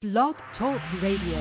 Blog Talk Radio.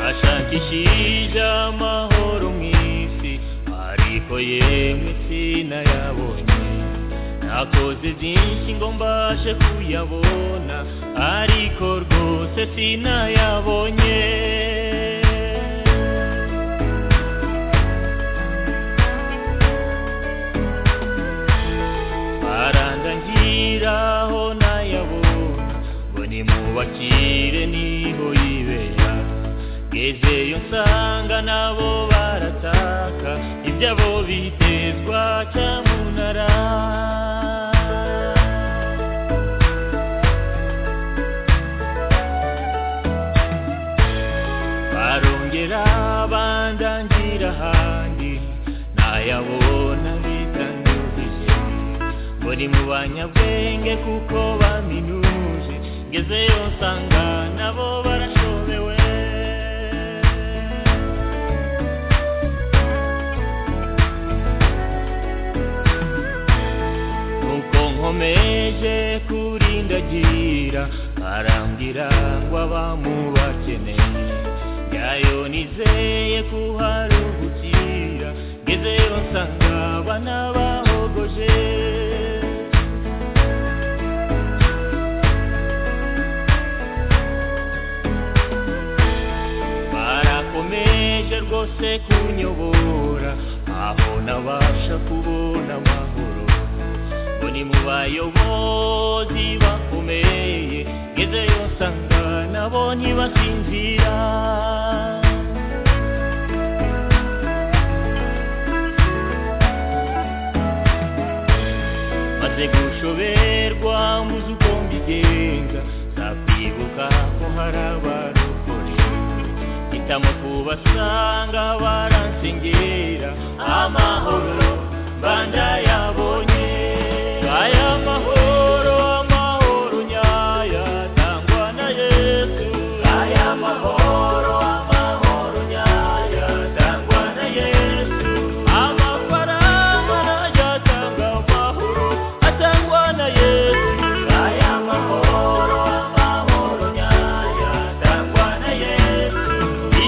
ashakishije amahoro mu isi ariko yemwe sinayabonye nakoze byinshi ngo mbashe kuyabona ariko rwose sinayabonye barandangira aho nayabona ngo nimubakire niho yibera ngezeyo nsanga nabo barataka ibyabo bitezwa cyamunara barongera bandangira ahandi nayabona bitandukije muri mu banyabwenge kuko baminuje ngezeyo nsanga nabo barashobewe nuko nkomeje kurindagira arambwira ngo abamubakeneye yayo nizeye kuharuhukira ngezeyo nsanga abana bahogoje barakomeje rwose kunyobora aho nabasha kubona amahoro ngo ni mu bayobozi bakomeye ngezeyo nsanga nabo ntibasinzira maze gushoberwa muzi uko mbigenza nzakwibuka ko hari abarokore hitamo kubasanga baransengera amahoro bandayabonye aya mahoro amahoro nyaya tangwa na yesu aya mahoro amahoro nyaya tangwa na yesu amafaranga nayatanga amahoro atangwa na yesu aya mahoro amahoro nyaya tangwa na yesu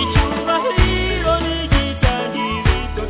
icyubahiro n'igitangiro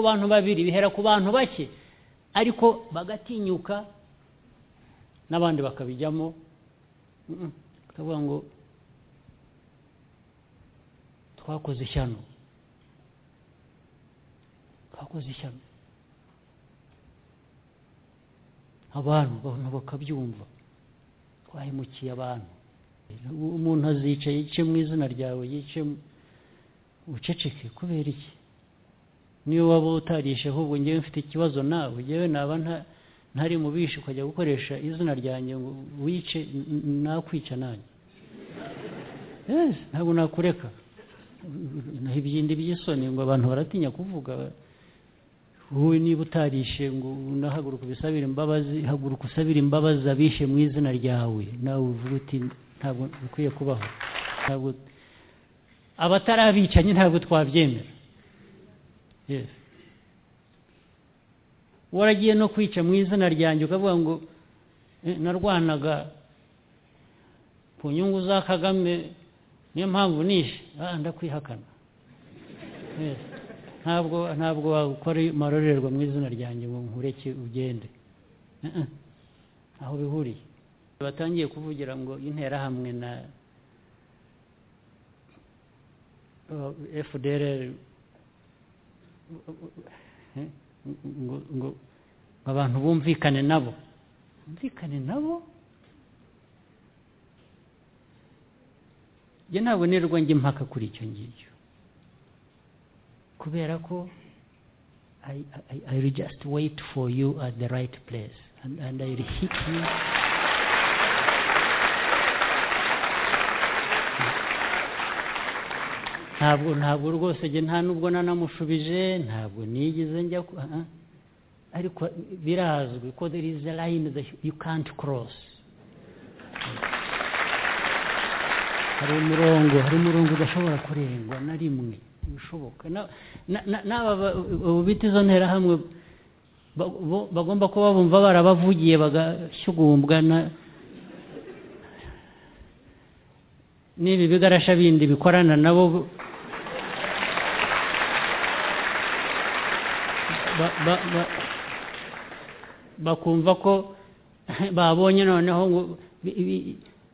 bantu babiri bihera ku bantu bake ariko bagatinyuka n'abandi bakabijyamo Mm, mm. tukavuga ngo twakoze ishyano twakoze ishyano abantu abantu bakabyumva twahemukiye abantu umuntu azicaye yice mu izina ryawe yice mu- uceceke kubera iki niyo waba utarisheho ubu ngewe mfite ikibazo nawe ngewe naba nta- ntari mu bishi ukajya gukoresha izina ryanjye ngo wice n- n- nakwica nanjye yes ntabwo nakureka naho ibyindi by'isoni ngo abantu baratinya kuvuga wowe niba utarishe ngo unahaguruka ubisabire imbabazi haguruka usabire imbabazi abishe mu izina ryawe nawe uvuga uti ntabwo bikwiye kubaho ntabwo abatari abicanyi ntabwo twabyemera Yes. waragiye no kwica mu izina ryanjye ukavuga ngo "Eh, narwanaga ku nyungu za kagame niyo mpamvu nishe ah ndakwihakana Yes. ntabwo ntabwo wakora amarorerwa mu izina ryanjye ngo nkureke ugende Eh, eh. aho bihuriye batangiye kuvugira ngo interahamwe na fdr ngo ngo abantu bumvikane nabo bumvikane nabo njye ntabwo nirirwa njya impaka kuri icyo ngicyo kubera ko I, I, I will just wait for you at the right place and, and I will hit you ntabwo ntabwo rwose njye nta nubwo nanamushubije ntabwo nigeze njya ku- ah, ah. ariko birazwi ko there is a line that you can't cross hari umurongo hari umurongo udashobora kurengwa na rimwe bishoboka n'aba bita izo nterahamwe ba- bo- bagomba kuba bumva barabavugiye bagashyugumbwa na n'ibi bigarasha bindi bikorana nabo bu- ba- ba- ba- bakumva ko babonye noneho ngo bi- bi-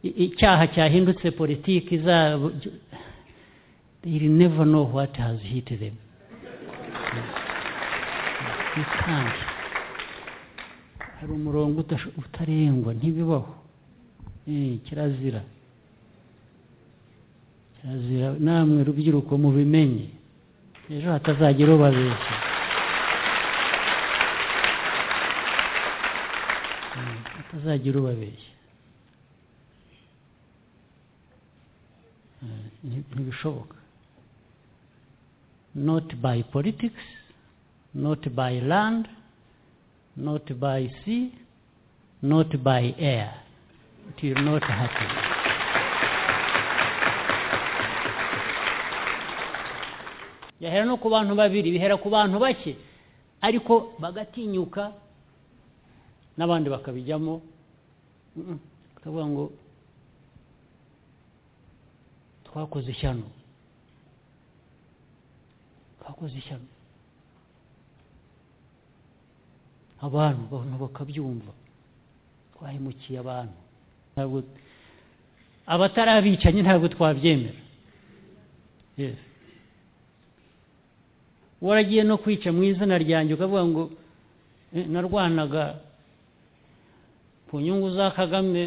i- icyaha cyahindutse politiki izabo they will never know what has hit them You can't. hari umurongo udasho- utarengwa ntibibaho Eh, kirazira kirazira namwe rubyiruko mubimenye ejo hatazagira ubabeshya Mm, hatazagira ubabeshya Mm, nti- ntibishoboka not by politics not by land not by sea not by air it will not happen byahera no ku bantu babiri bihera ku bantu bake ariko bagatinyuka n'abandi bakabijyamo Mm, mm. tukavuga ngo twakoze ishyano twakoze ishyano abantu abantu bakabyumva twahemukiye abantu ntabwo abatari abicanyi ntabwo twabyemera Yes. waragiye no kwica mu izina ryanjye ukavuga ngo "Eh, narwanaga ku nyungu za kagame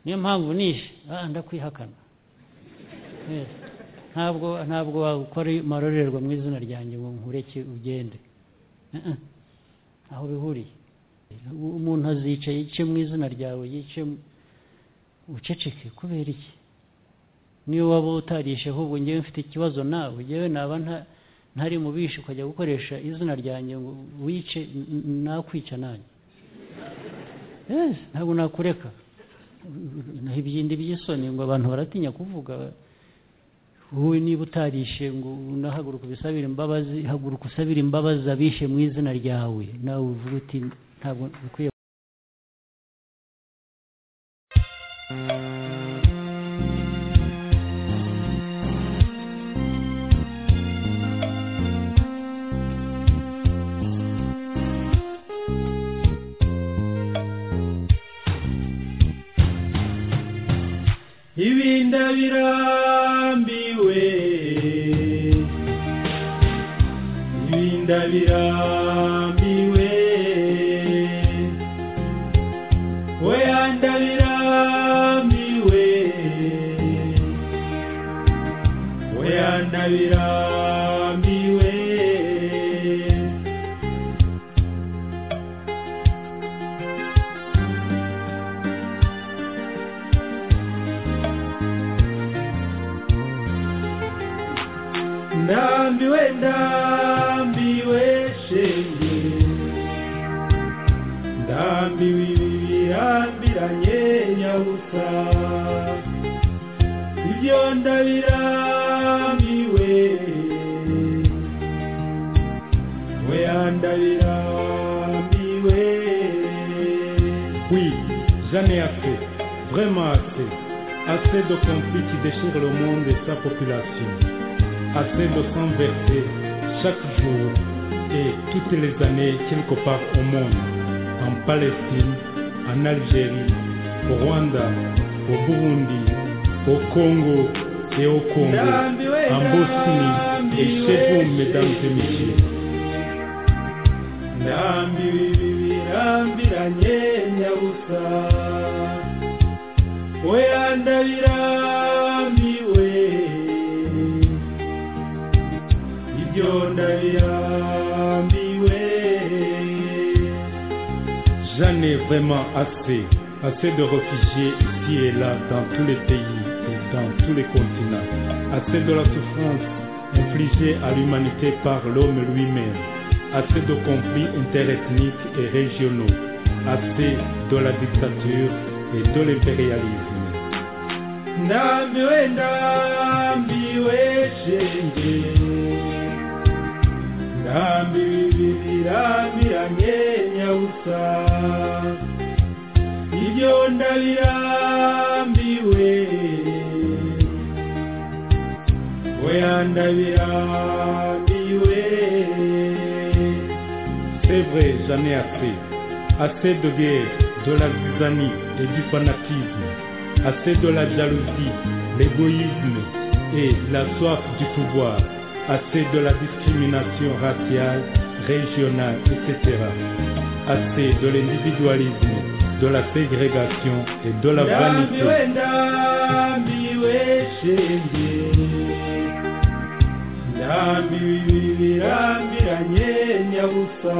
niyo mpamvu nishe ah ndakwihakana Yes. ntabwo ntabwo wakora amarorerwa mu izina ryanjye ngo nkureke ugende Eh, eh. aho bihuriye umuntu azica yice mu izina ryawe yice mu- uceceke kubera iki niyo waba utarisheho ubu ngewe mfite ikibazo nawe ngewe naba nta- ntari mu bishi ukajya gukoresha izina ryanjye ngo wice n- n- nakwica nanjye yes ntabwo nakureka naho ibyindi by'isoni ngo abantu baratinya kuvuga wowe niba utarishe ngo unahaguruka ubisabire imbabazi haguruka usabire imbabazi abishe mu izina ryawe nawe uvuga uti ntabwo bikwiye ibinda birambiwe ibinda birambiwe weyanda birambiwe weyanda birambiwe ndambiwe ndambiwe shenge ndambiwe ibi birambiranye nyabusa ibyo ndabirambiwe we ndabirambiwe oui j'en ai assez vraiment assez assez de conflits qui déchirent le monde et sa population assez de sang versé chaque jour et toutes les années quelque part au monde, en Palestine, en Algérie, au Rwanda, au Burundi, au Congo et au Congo, en Bosnie et chez vous, mesdames et messieurs. ndambibirambiranye nyabusa oya ndabirambiwe ibyo ndabirambiwe j'en ai vraiment assez assez de réfugiés ici et là dans tous les pays et dans tous les continents assez de la souffrance infligée à l'humanité par l'homme lui-même assez de conflits interethniques et régionaux assez de la dictature et de l'impérialisme ndambiwe ndambiwe shenge Ntambi bibiri birambiranye nyabusa Ibyo ndabirambiwe Oya ndabirambiwe C'est vrai, j'en ai assez. Assez de guerre, de la zizanie et du fanatisme. Assez de la jalousie, l'égoïsme et la soif du pouvoir assez de la discrimination raciale, régionale, etc. Assez de l'individualisme, de la ségrégation et de la vanité. Ndambiwe, ndambiwe shenge ndambiwe birambiranye nyabusa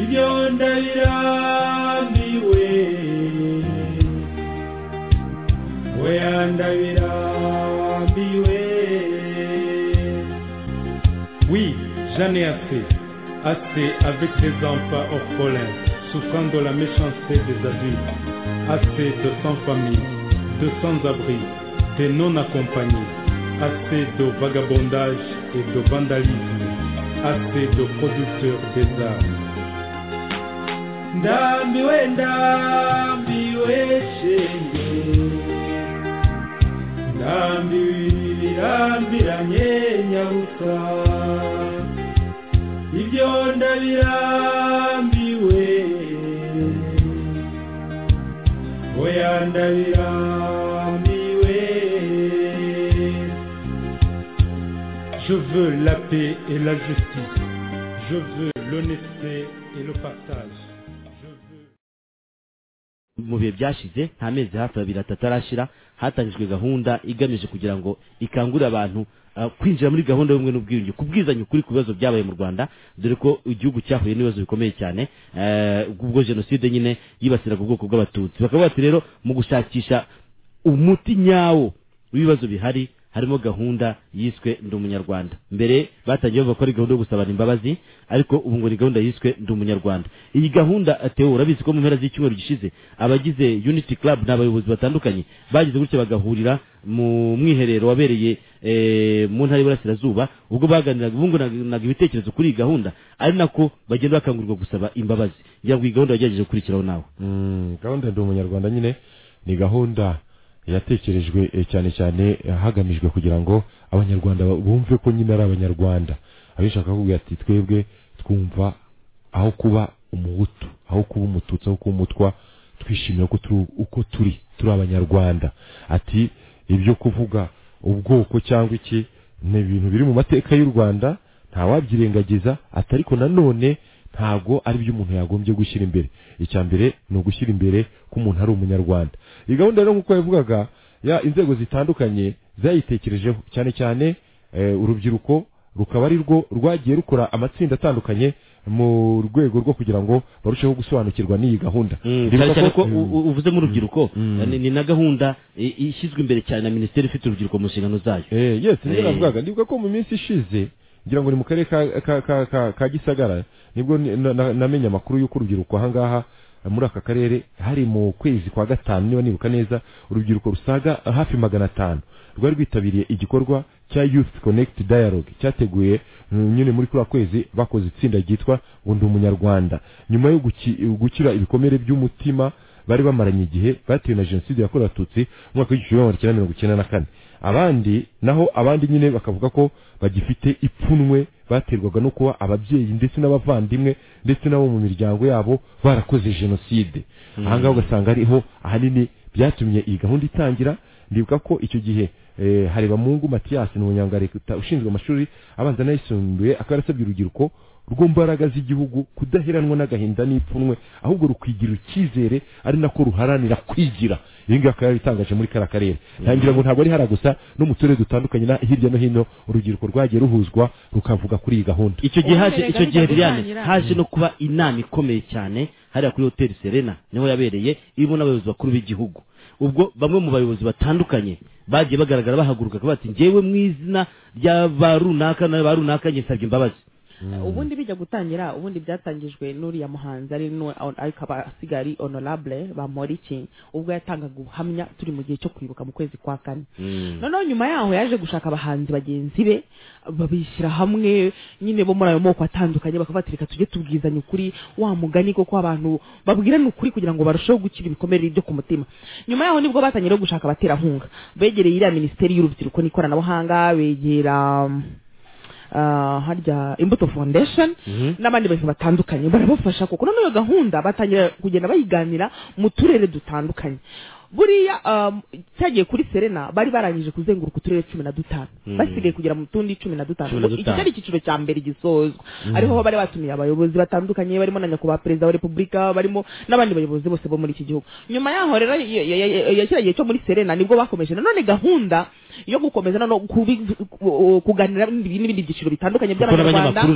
ibyo ndabirambiwe oya ndabirambiwe Oui, j'en ai assez. Assez avec des enfants orphelins, souffrant de la méchanceté des adultes. Assez de sans-famille, de sans-abri, de non-accompagnés. Assez de vagabondage et de vandalisme. Assez de producteurs des armes. ndambiwe ndambiwe shenge ndambiwe birambiranye nyabusa ibyo ndabirambiwe oya ndabirambiwe Je veux la paix et la justice. Je veux l'honnêteté et le partage. Je veux... mu bihe byashize nta mezi hafi abiri atatu arashira hatangijwe gahunda igamije kugira ngo ikangurire abantu ah, kwinjira muri gahunda y'ubumwe n'ubwiyunge kubwizanya ukuri ku bibazo byabaye mu rwanda dore ko igihugu cyahuye n'ibibazo bikomeye cyane eh, ubwo jenoside nyine yibasiraga ubwoko bw'abatutsi bakaba bati rero mu gushakisha umuti nyawo w'ibibazo bihari harimo gahunda yiswe ndi umunyarwanda mbere batangiye bavuga ko ari gahunda yo gusabana imbabazi ariko ubu ngo ni gahunda yiswe ndi umunyarwanda iyi gahunda ateo urabizi ko mu mpera z'icyumweru gishize abagize unity club ni abayobozi batandukanye bagize gutya bagahurira mu mwiherero wabereye eh, mu ntara y'iburasirazuba ubwo baganiraga bunguranaga ibitekerezo kuri iyi gahunda ari nako bagenda bakangurirwa gusaba imbabazi ngira ngo iyi gahunda wagerageje gukurikiraho nawe Mm, gahunda ndi umunyarwanda nyine ni gahunda yatekerejwe eh, cyane cyane eh, hagamijwe kugira ngo abanyarwanda ba- bumve ko nyine ari abanyarwanda abishaka kuvuga ati twebwe twumva aho kuba umuhutu aho kuba umututsi aho kuba umutwa twishimira ko turi uko turi turi abanyarwanda ati ibyo kuvuga ubwoko cyangwa iki ni ibintu biri mu mateka y'u rwanda ntawabyirengagiza ati ariko nanone ntabwo ari byo umuntu yagombye gushyira imbere icya mbere ni ugushyira imbere ko umuntu ari umunyarwanda iyi gahunda rero nk'uko yavugaga ya inzego zitandukanye zayitekerejeho cyane cyane eh, urubyiruko rukaba ari rwo rwagiye rukora amatsinda atandukanye mu rwego rwo kugira ngo barusheho gusobanukirwa n'iyi gahunda Mm, Ndibuka cyane cyane ko- ko u- u- uvuze mu rubyiruko Mm. ni- ni na gahunda i- ishyizwe imbere cyane na minisiteri ifite urubyiruko mu nshingano zayo Eh, yes niyo Eh. navugaga ndibuka ko mu minsi ishize ngira ngo ni mu karere ka, ka, ka, ka, ka gisagara nibwo ni- na- na- namenye amakuru y'uko urubyiruko ahangaha eh, muri aka karere hari mu kwezi kwa gatanu niba nibuka neza urubyiruko rusaga hafi magana atanu rwari rwitabiriye igikorwa cya youth connect dialogue cyateguye mm, nyine muri kuri kwezi bakoze itsinda ryitwa ngo ndi umunyarwanda nyuma yo guki- gukira ibikomere by'umutima bari bamaranye igihe batewe na jenoside yakorewe abatutsi mu mwaka w'igihumbi kimwe magana cyenda mirongo icyenda na kane abandi naho abandi nyine bakavuga ko bagifite ipfunwe baterwaga no kuba ababyeyi ndetse n'abavandimwe ndetse n'abo mu miryango yabo barakoze jenoside ahangaha ugasanga ariho ahanini byatumye iyi gahunda itangira ndibuka ko icyo gihe eh, harebamungu matiyasi ni umunyangareta ushinzwe amashuri abanza n'ayisumbuye akaba yarasabye urubyiruko rwo mbaraga z'igihugu kudaheranwa n'agahinda n'ipfunwe ahubwo rukigirira icyizere ari nako ruharanira kwigira iyi ngiyi akaba yaritangaje muri kariya karere ntangira ngo ntabwo ari hara gusa no mu turere dutandukanye na hirya no hino urubyiruko rwagiye ruhuzwa rukavuga kuri iyi gahunda icyo gihe haje Ubumenyi icyo gihe bwahita Liliane butangira. haje no kuba inama ikomeye cyane hariya kuri hoteli Serena niho yabereye irimo n'abayobozi bakuru b'igihugu ubwo bamwe mu bayobozi batandukanye bagiye bagaragara bahaguruka bakavuga bati njyewe mu izina rya ba runaka na ba runaka njye nsabye imbabazi ubundi bijya gutangira ubundi byatangijwe n'uriya muhanzi ari nu- akaba asigaye ari honorable bamporiki ubwo yatangaga ubuhamya turi mu gihe cyo kwibuka mu kwezi kwa kane noneho nyuma yaho yaje gushaka abahanzi bagenzi be babishyira hamwe nyine bo muri ayo moko atandukanye bakabatira reka tujye tubwizanya ukuri wa mugani koko abantu babwirana ukuri kugira ngo barusheho gukira ibikomere byo ku mutima nyuma yaho nibwo batangiye no gushaka abaterankunga begereye iriya minisiteri y'urubyiruko n'ikoranabuhanga begera ah, harya imbuto foundation n'abandi bantu batandukanye barabafasha kuko noneho iyo gahunda batangira kugenda bayiganira mu turere dutandukanye buriya um, cyagiye kuri serena bari barangije kuzenguruka uturere cumi na dutanu basigaye kugera mu tundi cumi na dutanu Cumi na Ubwo iki dutanu. cyari icyiciro cya mbere gisozwa ariho bari batumiye abayobozi batandukanye barimo na nyakubahwa perezida wa repubulika barimo n'abandi bayobozi bose bo muri iki gihugu nyuma yaho rero ya- ya- ya- ya kiriya gihe cyo muri serena nibwo bakomeje nanone gahunda yo gukomeza no kubi- ku- kuganira n'ibindi n'ibindi byiciro bitandukanye kuko n'abanyamakuru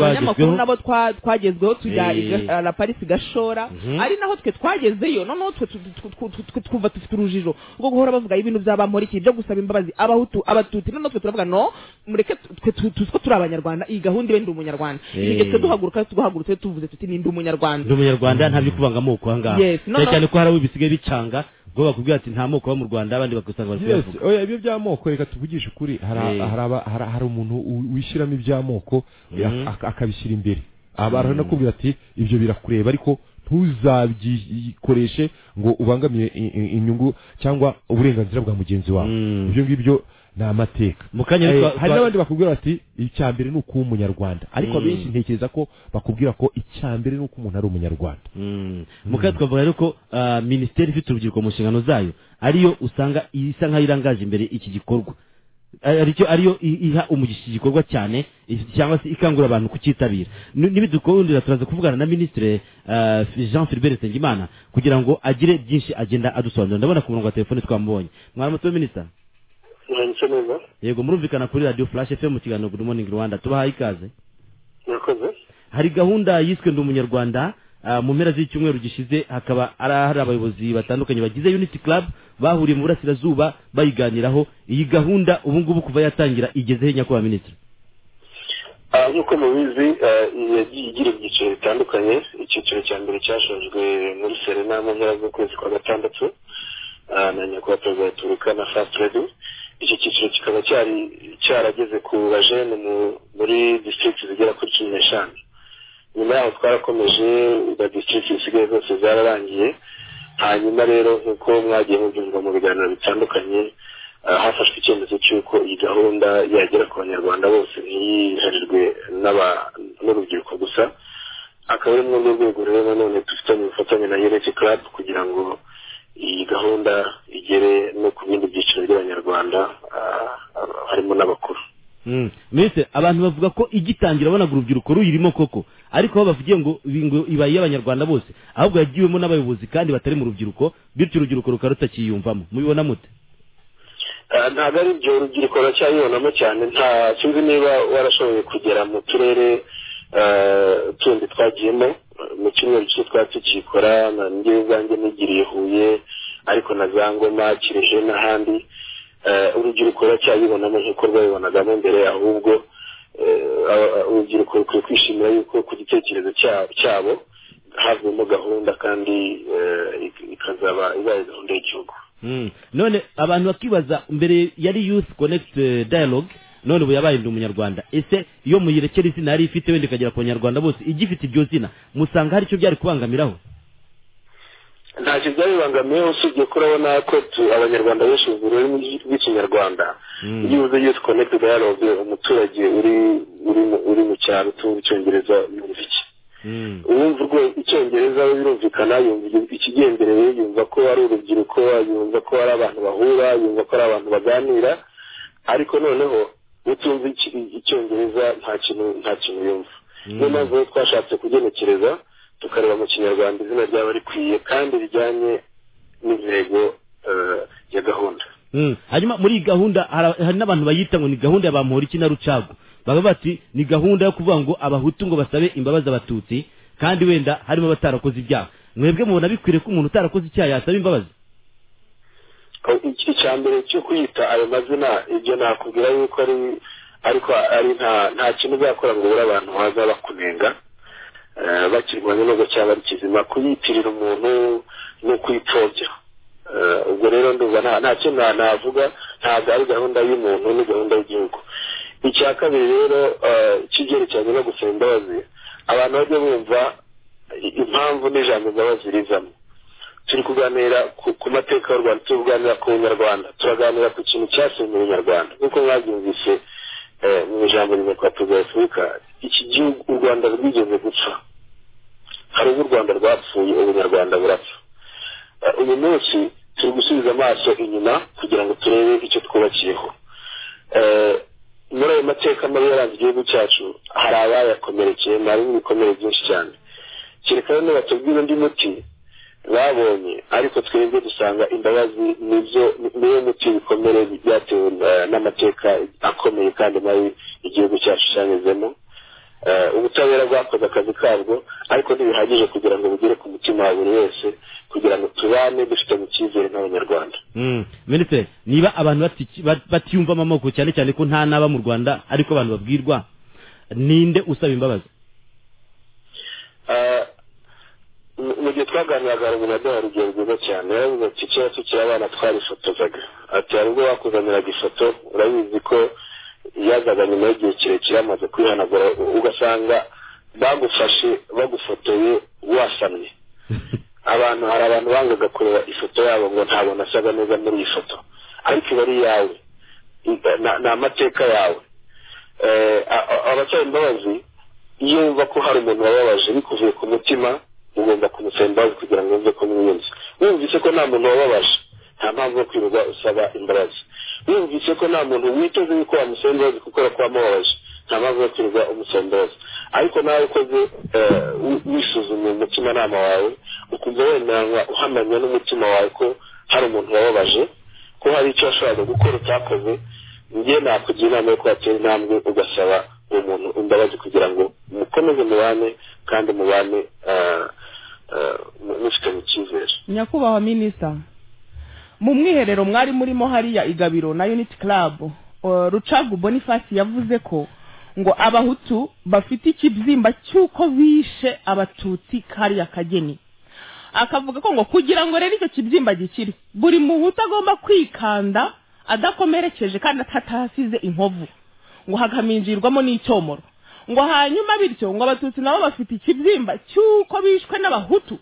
nabo abanyamakuru abanyamakuru bagezweho nabo twa- twagezweho tujya Eh. i Ga- la parisi gashora ari naho twe twagezeyo noneho twe tu- tu- tu- tu- tu- twumva dufite urujijo rwo guhora bavuga ibintu by'abamporiki byo gusaba imbabazi abahutu abatutsi noneho twe turavuga no mureke tu- twe tu- tuzi ko turi abanyarwanda iyi gahunda ibe ndi umunyarwanda Eh. igihe twe duhaguruka duhagurutse tuvuze tuti ni ndi umunyarwanda ndi umunyarwanda nta byo kubanga amoko ahangaha Yes, no, cyane no. cyane ko hari abo bisigaye bicanga ubwo bakubwira ati nta moko aba mu rwanda abandi bakusanga bari yes kuyavuga oya ibyo by'amoko reka tuvugishe ukuri hari Eh. hari aba- hari- hari umuntu u- wishyiramo iby'amoko eh, Mhm. ak- akabishyira imbere aba aranakubwira ati ibyo birakureba ariko ntuzabikoreshe ngo ubangamiye i- i- inyungu cyangwa uburenganzira bwa mugenzi wawe Mm. ibyo ngibyo ni amateka mu kanya Eh, twa- hari twa- n'abandi bakubwira bati icya mbere ni ukuba umunyarwanda ariko Mm. abenshi ntekereza ko bakubwira ko icya mbere ni uko umuntu ari umunyarwanda Mm. mu kanya twavuga rero ko ah, minisiteri ifite urubyiruko mu nshingano zayo ariyo usanga isa nkaho irangaje imbere iki gikorwa Ari- aricyo ariyo i- iha umugisha iki gikorwa cyane i- cyangwa se ikangurira abantu kucyitabira Ni- nibidukundira turaza kuvugana na ministre ah, Jean Philbert Nsengimana kugira ngo agire byinshi agenda adusobanurira ndabona ku murongo wa telefone twamubonye mwaramutse minisita mwaramutse neza yego murumvikana kuri radio flash fm mu kiganiro good morning rwanda tubahaye ikaze murakoze hari gahunda yiswe ndi umunyarwanda ah, mu mpera z'icyumweru gishize hakaba ari hari abayobozi batandukanye bagize unity club bahuriye mu burasirazuba bayiganiraho iyi gahunda ubu ngubu kuva yatangira igezeho nyakubahwa minisitiri Ah, nk'uko mubizi ah, yagiye igira ibyiciro bitandukanye icyiciro cya mbere cyashojwe muri serena mu mpera z'ukwezi kwa gatandatu ah, na nyakubahwa perezida wa repubulika na fast redi icyo cyiciro kikaba cyari cyarageze ku bajene mu- muri district zigera kuri cumi n'eshanu nyuma yaho twarakomeje na district zisigaye zose zararangiye hanyuma rero nk'uko mwagiye mubyumva mu biganiro bitandukanye ah, hafashwe icyemezo cy'uko iyi gahunda yagera ku banyarwanda bose ntiyiharirwe n'aba- n'urubyiruko gusa akaba ari muri urwo rwego rero nanone dufitanye ubufatanye na unity club kugira ngo iyi gahunda igere no ku bindi byiciro by'abanyarwanda ah, ah, harimo n'abakuru Mm. mbese abantu bavuga ko igitangira abonaga urubyiruko ruyirimo koko ariko aho bavugiye ngo ibi ngo iba iy'abanyarwanda bose ahubwo yagiwemo n'abayobozi kandi batari mu rubyiruko bityo urubyiruko rukaba rutakiyumvamo mubibona mute Ah, ntabwo ari ibyo urubyiruko ruracyayibonamo cyane nta sinzi niba warashoboye kugera mu turere ah, tundi twagiyemo ah, mu cyumweru cyo twari tukikora na njye ubwanjye nigiriye huye ariko na za ngoma kirehe n'ahandi Eh, urubyiruko ruracyayibonamo nk'uko rwabibonagamo mbere ahubwo eh, aba- aba- urubyiruko rukwiye kwishimira yuko ku gitekerezo cyabo cyabo havuyemo gahunda kandi eh, ik- ikazaba ibaye gahunda y'igihugu Mm. none abantu bakibaza mbere yari youth connect eh, dialogue none ubu yabaye ndi umunyarwanda ese iyo muyirekera izina yari ifite wenda ikagera ku banyarwanda bose igifite iryo zina musanga hari icyo byari kubangamiraho ntacyo byabibangamiye usibye ko urabona ko tu- abanyarwanda benshi mu rurimi rw'ikinyarwanda iyo uvuze yuth connect dialogue umuturage uri uri mu- uri mu cyaro utumva icyongereza yumva iki Mm. uwumva urwo icyongereza we birumvikana yumva igi- ikigenderewe yumva ko ari urubyiruko yumva ko ari abantu bahura yumva ko ari abantu baganira ariko noneho utumva iki- icyongereza nta kintu nta kintu yumva niyo mpamvu rero twashatse kugenekereza tukareba mu kinyarwanda izina ryaba rikwiye kandi rijyanye n'intego eh, ya gahunda Mm. hanyuma muri iyi gahunda hari hari n'abantu bayita ngo ni gahunda ya bamuhoriki na rucagu baba bati ni gahunda yo kuvuga ngo abahutu ngo basabe imbabazi abatutsi kandi wenda harimo abatarakoze ibyaha mwebwe mubona bikwiriye ko umuntu utarakoze icyaha yasaba imbabazi iki cya mbere cyo kwita ayo mazina ibyo nakubwira yuko ari ariko ari nta nta kintu uzakora ngo ubure abantu baza bakunenga eh, bakirwanya nubwo cyaba ari kizima kuyitirira umuntu ni ukuyipfobya Eh, ubwo rero ndumva nta nta kintu na- navuga ntabwo ari gahunda y'umuntu ni gahunda y'igihugu icya kabiri rero eh, kibyerekeranye no gusaba imbabazi abantu bajya bumva i- impamvu n'ijambo imbabazi rizamo turi kuganira ku- ku mateka y'u rwanda turi kuganira ku bunyarwanda turaganira ku kintu cyasenye ubunyarwanda nk'uko mwabyumvise eh, mu ijambo rimwe kwa perezida wa repubulika iki gihugu u rwanda rwigeze gupfa hari ubwo u rwanda rwapfuye ubunyarwanda burapfa Eh, uyu munsi turi gusubiza amaso inyuma kugira ngo turebe icyo twubakiyeho Eh, muri ayo mateka mabi yaranze igihugu cyacu hari abayakomerekeye harimo ibikomere byinshi cyane kereka rero nibatubwira undi muti babonye ariko twebwe dusanga imbabazi nibyo niyo muti bikomere byatewe eh, n'amateka akomeye kandi mabi igihugu cyacu cyanyuzemo Eh, ubutabera bwakoze akazi kabwo ariko ntibihagije kugira ngo bugere ku mutima wa buri wese kugira ngo tubane dufitanye icyizere nk'abanyarwanda Mm. minisitiri niba abantu bati- bat- batiyumvamo amoko cyane cyane ko nta n'aba mu rwanda ariko abantu babwirwa ninde usaba imbabazi Eh, mu mu gihe twaganiraga hari umuntu waduhaye urugero rwiza cyane yaravuze ati kera tukiri abana twarifotozaga ati hari ubwo bakuzaniraga ifoto urabizi ko yazaga nyuma y'igihe kirekire amaze kwihanagura u- ugasanga bagufashe bagufotoye wasamye abantu hari abantu bangaga kureba ifoto yabo ngo ntabwo nasaga neza muri iyi foto ariko iba ari iyawe I- na- ni amateka yawe Eh, a- a- abasaba imbabazi iyo wumva ko hari umuntu wababaje bikuvuye ku mutima ugomba kumusaba imbabazi kugira ngo wumve ko mwiyunze wumvise ko nta muntu wababaje nta mpamvu yo kwirirwa usaba imbabazi wumvise ko nta muntu witeze yuko wamusaba imbabazi kuko yakwamubabaje nta mpamvu yo kwirirwa umusaba imbabazi ariko nawe ukoze eh, wi- wisuzumye umutimanama wawe ukumva wemeranywa uhamanya n'umutima wawe ko hari umuntu wababaje ko hari icyo washoboraga gukora utakoze njye nakugira inama yo kwatera intambwe ugasaba uwo muntu imbabazi kugira ngo mukomeze mubane kandi mubane eh, eh, mu- mufitanye icyizere nyakubahwa minisita mu mwiherero mwari murimo hariya igabiro na unity club uh, rucagu boniface yavuze ko ngo abahutu bafite ikibyimba cy'uko bishe abatutsi kariya kageni akavuga ko ngo kugira ngo rero icyo kibyimba gikire buri muhutu agomba kwikanda adakomerekeje kandi atatasize inkovu ngo hakaminjirwamo n'icyomoro ngo hanyuma bityo ngo abatutsi nabo bafite ikibyimba cy'uko bishwe n'abahutu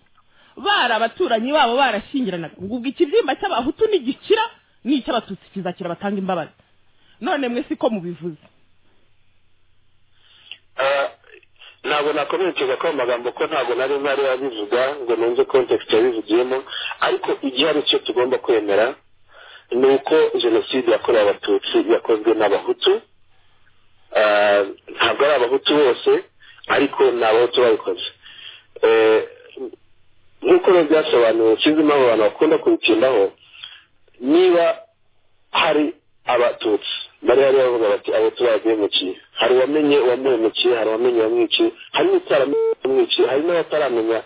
bari abaturanyi babo barashyingiranaga ngo ubwo ikibyimba cy'abahutu nigikira n'icy'abatutsi kizakira batanga imbabazi none mwe siko mubivuze Eh, ntabwo nakomerekeza ko amagambo ko ntabwo nari ntari yabivuga ngo nunze kontekisite yabivugiyemo ariko igihe ari cyo tugomba kwemera ni uko jenoside yakorewe abatutsi yakozwe n'abahutu Ah, ntabwo ari abahutu bose ariko ni abahutu babikoze Eh, nk'uko rero byasobanuwe sinzi impamvu abantu bakunda kubitindaho niba hari abatutsi bari bari bavuga bati abatutsi baraduhemukiye hari uwamenye uwamuhemukiye hari uwamenye uwamwiciye hari n'utaramenye uwamwiciye hari n'abataramenya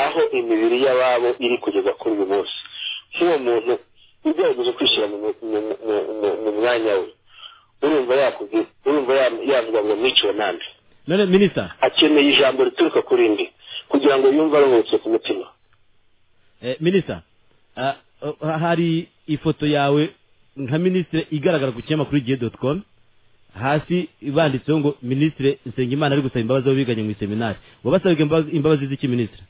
aho imibiri y'ababo iri kugeza kuri uyu munsi nk'uwo muntu ugerageje kwishyira mu- mu- mu- mu- mu- mu mwanya we urumva yakubwiye urumva ya- yavuga ngo mwiciwe nande none minisita akeneye ijambo rituruka kuri ndi kugira ngo yumve aruhutse ku mutima eh, minisita ah, oh, hari ifoto yawe nka minisitiri igaragara ku kinyamakuru igihe doti komu hasi banditseho ngo minisitiri nsengimana ari gusaba imbabazi abo biganye mu iseminari wabasabaga imbabazi- imbabazi z'iki minisitiri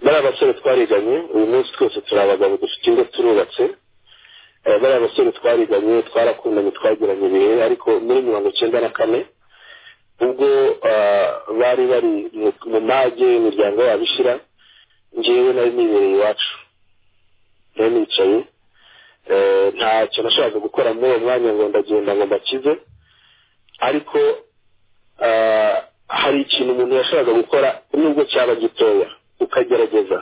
bariya basore twariganye uyu munsi twese turi abagabo dufite ingo turubatse Eh, bariya basore twariganye twarakundanye twagiranye ibihe ariko muri mirongo icyenda na kane ubwo ah, bari bari mu- mu mage y'imiryango y'ababishyira ngewe nari nibereye iwacu nari nicaye Eh, ntacyo nashakaga gukora muri uwo mwanya ngo ndagenda ngo mbakize ariko ah, hari ikintu umuntu yashakaga gukora nubwo cyaba gitoya ukagerageza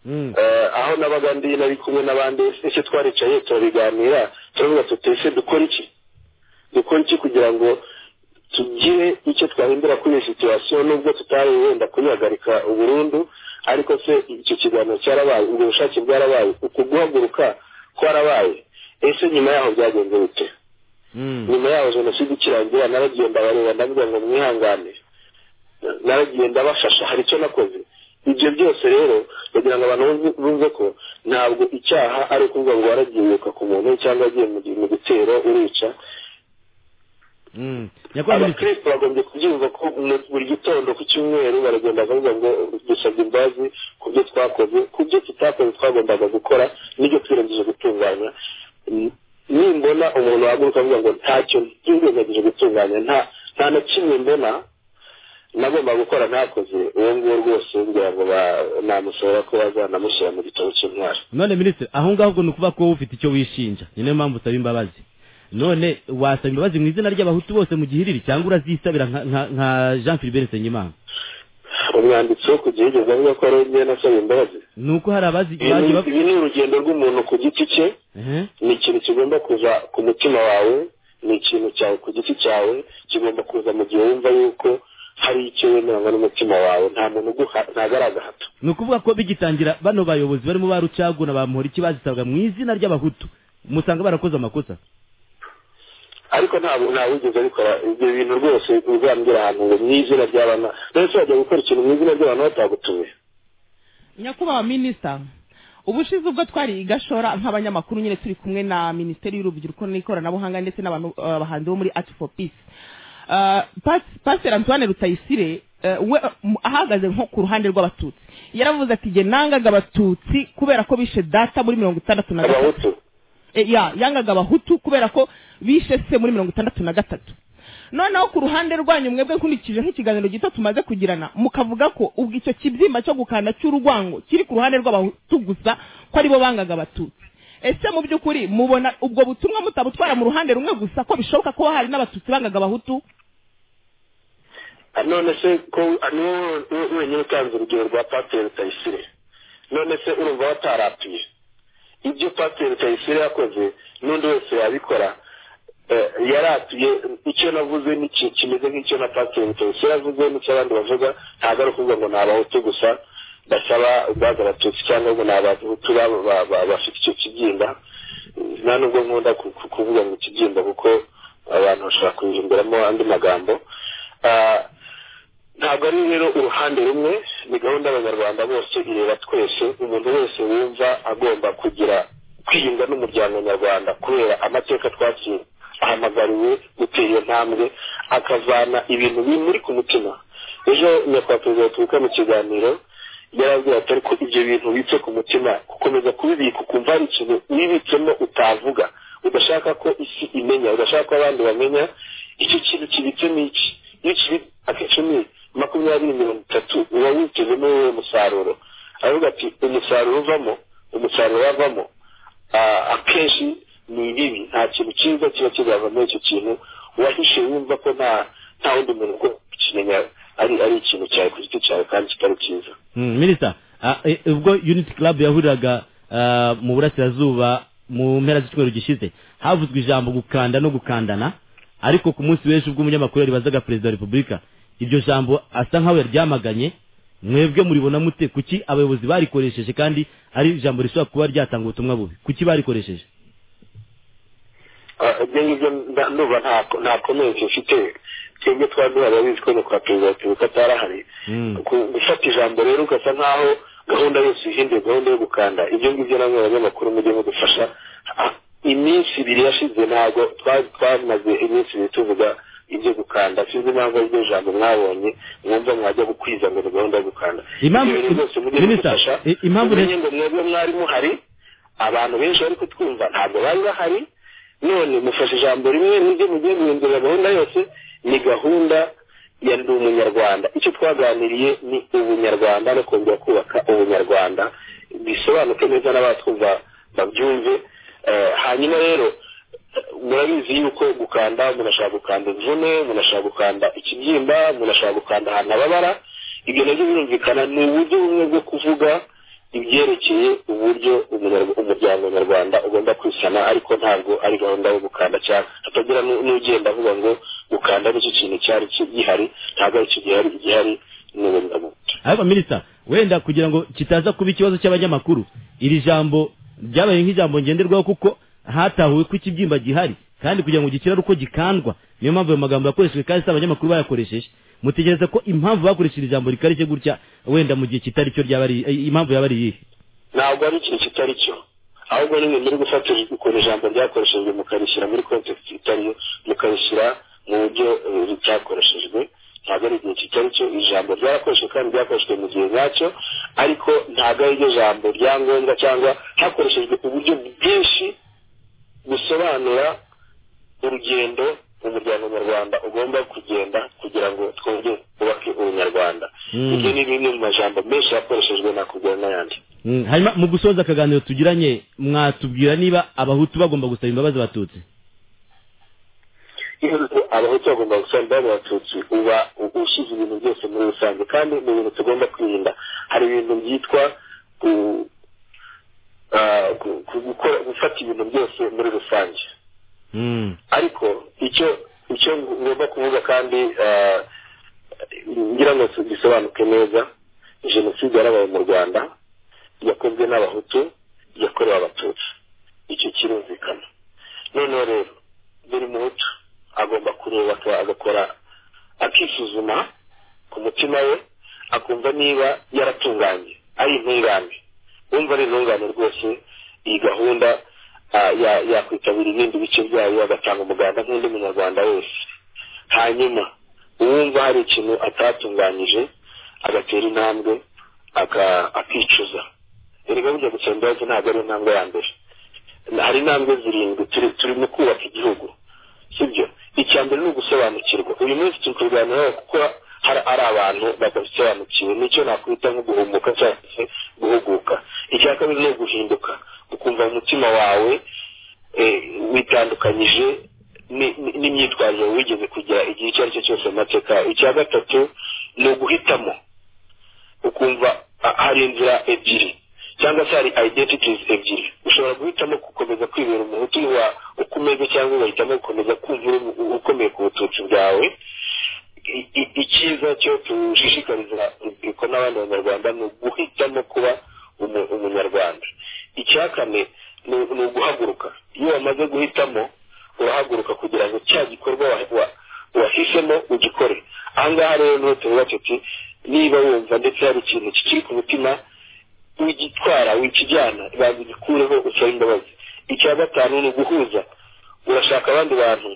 Mm. Eh, aho nabaga ndi nari kumwe n'abandi ese twaricaye turabiganira turavuga tuti ese dukora iki dukora iki kugira ngo tugire icyo twahindura kuri iyi situwasiyo nubwo tutari wenda kuyihagarika burundu ariko se icyo kiganiro cyarabaye ubwo bushake bwarabaye uku guhaguruka kwarabaye ese nyuma yaho byagenze bite Mm. nyuma yaho jenoside ikirangira naragiye ndabareba ndavuga ngo mwihangane naragiye ndabashasha hari icyo nakoze ibyo byose rero kugira ngo abantu bumve- bumve ko ntabwo icyaha ari ukuvuga ngo waragiye wiruka ku muntu cyangwa wagiye mu gi- mu gitero urica Mm. nyakubahwa minisitiri abakristo bagombye kubyumva ko mu- buri gitondo ku cyumweru baragenda bakavuga ngo dusabye imbabazi ku byo twakoze ku byo tutakoze twagombaga gukora n'ibyo twirengagije gutunganya N- nimbona umuntu wahaguruka avuga ngo ntacyo twirengagije gutunganya nta nta na kimwe mbona nagomba gukora ntakoze uwo nguwo rwose ngira ngo ba- namusaba ko bazanamushyira mu gitabo cy'intwari none minisitiri aho ngaho ngo ni ukuvuga ko wowe ufite icyo wishinja ni nayo mpamvu usaba imbabazi none wasaba imbabazi mu izina ry'abahutu bose mu gihe iriri cyangwa urazisabira nka- nka nka jean philibert nsengimana umwanditsi wo ku gihe yigeze avuga ko ari we njyewe nasaba imbabazi ni uko hari abazi Ibi ni- bagiye bavuga ibi ni urugendo rw'umuntu ku giti cye ni ikintu kigomba kuza ku mutima wawe ni ikintu cyawe ku giti cyawe kigomba kuza mu gihe wumva yuko hari icyo wemeranywa n'umutima wawe nta muntu uguha- ntabwo ari agahato ni ukuvuga ko bigitangira bano bayobozi barimo ba rucaguna ba muhoriki bazisabaga mu izina ry'abahutu musanga barakoze amakosa ariko ntabwo ntawigeze abikora ibyo bintu rwose uzambwira ahantu ngo mu izina ry'abana ndetse wajya gukora ikintu mu izina ry'abantu batagutumiye nyakubahwa minisita ubushize ubwo twari i gashora nk'abanyamakuru nyine turi kumwe na minisiteri y'urubyiruko n'ikoranabuhanga ndetse n'abantu eh, abahanzi bo muri art for peace Eh, Pas- pasiteri antoine rutayisire eh, we eh, mu- ahagaze nko ku ruhande rw'abatutsi yaravuze ati jye nangaga abatutsi kubera ko bishe data muri mirongo itandatu na gatatu abahutu Eh, ya yangaga abahutu kubera ko bishe se muri mirongo itandatu na gatatu noneho ku ruhande rwanyu mwebwe nkurikije nk'ikiganiro gito tumaze kugirana mukavuga ko ubwo icyo kibyimba cyo gukanda cy'urwango kiri ku ruhande rw'abahutu gusa ko aribo bangaga abatutsi ese mu by'ukuri mubona ubwo butumwa mutabutwara mu ruhande rumwe gusa ko bishoboka ko hari n'abatutsi bangaga abahutu Ah, none se ko ah, ni wowe wowe wenyine utanze urugero rwa pateri rutayisire none se urumva wataratuye ibyo pateri rutayisire yakoze n'undi wese yabikora eh, yaratuye icyo navuze n'iki kimeze nk'icyo na pateri rutayisire avuze n'icyo abandi bavuga ntabwo ari ukuvuga ngo ni abahutu gusa basaba ubwaza abatutsi cyangwa ngo ni abahutu ba- ba- ba- bafite icyo kibyimba nta nubwo nkunda ku- ku- kuvuga ngo ikibyimba kuko abantu bashobora kubihinduramo andi magambo Ah, ntabwo ari rero uruhande rumwe ni gahunda y'abanyarwanda bose ireba twese umuntu wese wumva agomba kugira kwiyunga n'umuryango nyarwanda kubera amateka twakira ahamagariwe gutera iyo ntambwe akavana ibintu bimuri ku mutima ejo nyakubahwa perezida wa repubulika mu kiganiro yarabwira ati ariko ibyo bintu bibitse ku mutima gukomeza kubibika ukumva hari ikintu wibitsemo utavuga udashaka ko isi imenya udashaka ko abandi bamenya icyo kintu kibitse n'iki iyo kibitse akicumi makumyabiri mirongo itatu uba witezemo wowe musaruro aravuga ati umusaruro uvamo umusaruro wavamo ah, akenshi ni ibibi nta kintu cyiza kiba kizava muri icyo kintu wahishe wumva ko nta nta wundi muntu ugomba kukimenya ari ari ikintu cyawe ku giti cyawe kandi kitari cyiza Mm, minisita ah, eh, ubwo unity club yahuriraga ah, mu burasirazuba mu mpera z'icyumweru gishize havuzwe ijambo gukanda no gukandana ariko ku munsi w'ejo ubwo umunyamakuru yaribazaga perezida wa repubulika iryo jambo asa nk'aho yaryamaganye mwebwe muribona mute kuki abayobozi barikoresheje kandi ari ijambo rishobora kuba ryatanga ubutumwa bubi kuki barikoresheje Ah, ibyo ngibyo nda- ndumva nta- nta komenti mfite twebwe twaduha ababizi ko ni kwa perezida wa repubulika atarahari Mm. Ku- gufata ijambo rero ugasa nk'aho gahunda yose ihinduye gahunda yo gukanda ibyo ngibyo namwe abanyamakuru mujye mudufasha Ah, iminsi ibiri yashize ntabwo twa- twamaze iminsi ibiri tuvuga ibyo gukanda sinzi impamvu ari ryo jambo mwabonye mwumva mwajya gukwiza ngo ni gahunda yo gukanda Impamvu- Ibyo bintu byose mujye Minister, mudufasha. i- impamvu Mumenye ngo mwebwe mwari muhari abantu benshi bari kutwumva ntabwo bari bahari none mufashe ijambo rimwe n'ibyo mugiye guhindurira gahunda yose ni gahunda ya ndi umunyarwanda icyo twaganiriye ni ubunyarwanda no kongera kubaka ubunyarwanda bisobanuke neza n'abatwumva babyumve Eh, hanyuma rero eh, murabizi yuko gukanda umuntu ashobora gukanda imvune umuntu ashobora gukanda ikibyimba umuntu ashobora gukanda ahantu ababara ibyo nabyo birumvikana ni uburyo bumwe bwo kuvuga ibyerekeye uburyo umunyarwa- umuryango nyarwanda ugomba kwisana ariko ntabwo ari gahunda yo gukanda cyane hatagira nu- n'ugenda avuga ngo gukanda nicyo kintu cyari ki- gihari ntabwo ari cyo gihari igihari ni ubunyarwanda ariko minisita wenda kugira ngo kitaza kuba ikibazo cy'abanyamakuru iri jambo ryabaye nk'ijambo ngenderwaho kuko hatahuwe ko ikibyimba gihari kandi kugira ngo gikire ari uko gikandwa niyo mpamvu ayo magambo yakoreshejwe kandi si abanyamakuru bayakoresheje mutegereza ko impamvu bakoresheje ijambo rikarishye gutya wenda mu gihe kitari cyo ryaba ari eh, impamvu yaba ari iyihe ntabwo ari ikintu kitari cyo ahubwo nimwe muri gufata ukuntu ijambo ryakoreshejwe mukarishyira muri context itariyo mukarishyira mu buryo eh, ritakoreshejwe ntabwo ari igihe kitari cyo ijambo ryarakoreshejwe kandi ryakoreshejwe mu gihe nyacyo ariko ntabwo ari ryo jambo rya ngombwa cyangwa hakoreshejwe uburyo bwinshi busobanura urugendo umuryango nyarwanda ugomba kugenda kugira ngo twongere twubake ubunyarwanda Mm. ibyo ni bimwe mu majambo menshi yakoreshejwe nakubwira n'ayandi Mm, hanyuma mu gusoza akaganiro tugiranye mwatubwira niba abahutu bagomba gusaba imbabazi abatutsi iyo abahutu bagomba gusaba imbabazi abatutsi uba ushyize ibintu byose muri rusange kandi ni ibintu tugomba kwirinda hari ibintu byitwa ku- ah, ku- ku- gukora gufata ibintu byose muri rusange Mm, ariko icyo icyo ngomba kuvuga kandi ah, ngira ngo gisobanuke neza jenoside yarabaye mu rwanda yakozwe n'abahutu yakorewe abatutsi icyo kirumvikana noneho rero buri muhutu agomba kureba ko agakora akisuzuma ku mutima we akumva niba yaratunganye ari intungane wumva ari intungane rwose iyi gahunda ah, ya- yakwitabira ibindi bice byayo agatanga umuganda nk'undi munyarwanda wese hanyuma uwumva hari ikintu atatunganyije agatera intambwe aka- akicuza erega burya gusaba imbabazi ntabwo ari intambwe ya mbere hari intambwe zirindwi turi turi mu kubaka igihugu sibyo icya mbere ni ugusobanukirwa uyu munsi turi kuganiraho kuko hari ari abantu badasobanukiwe nicyo nakwita nko guhumuka cyangwa se guhuguka icya kabiri ni uguhinduka ukumva mu mutima wawe eh, witandukanyije ni- ni- n'imyitwarire wigeze kugira igihe icyo ari cyo cyose mu mateka yawe. icya gatatu ni uguhitamo ukumva ah, hari inzira ebyiri cyangwa se hari identities ebyiri ushobora guhitamo gukomeza kwibera umuhutu wa uko umeze cyangwa ugahitamo gukomeza kumva uri u- ukomeye ku bututsi bwawe I- i- icyiza cyo tushishikariza urubyiruko n'abandi banyarwanda ni uguhitamo kuba umu- umunyarwanda icya kane ni ni uguhaguruka iyo wamaze guhitamo urahaguruka kugira ngo cya gikorwa wa- wa- wahisemo ugikore ahangaha rero niho tuvuga tuti niba wumva ndetse hari ikintu kikiri ku mutima wigitwara wikijyana banza ugikureho usaba imbabazi icya gatanu ni uguhuza urashaka abandi bantu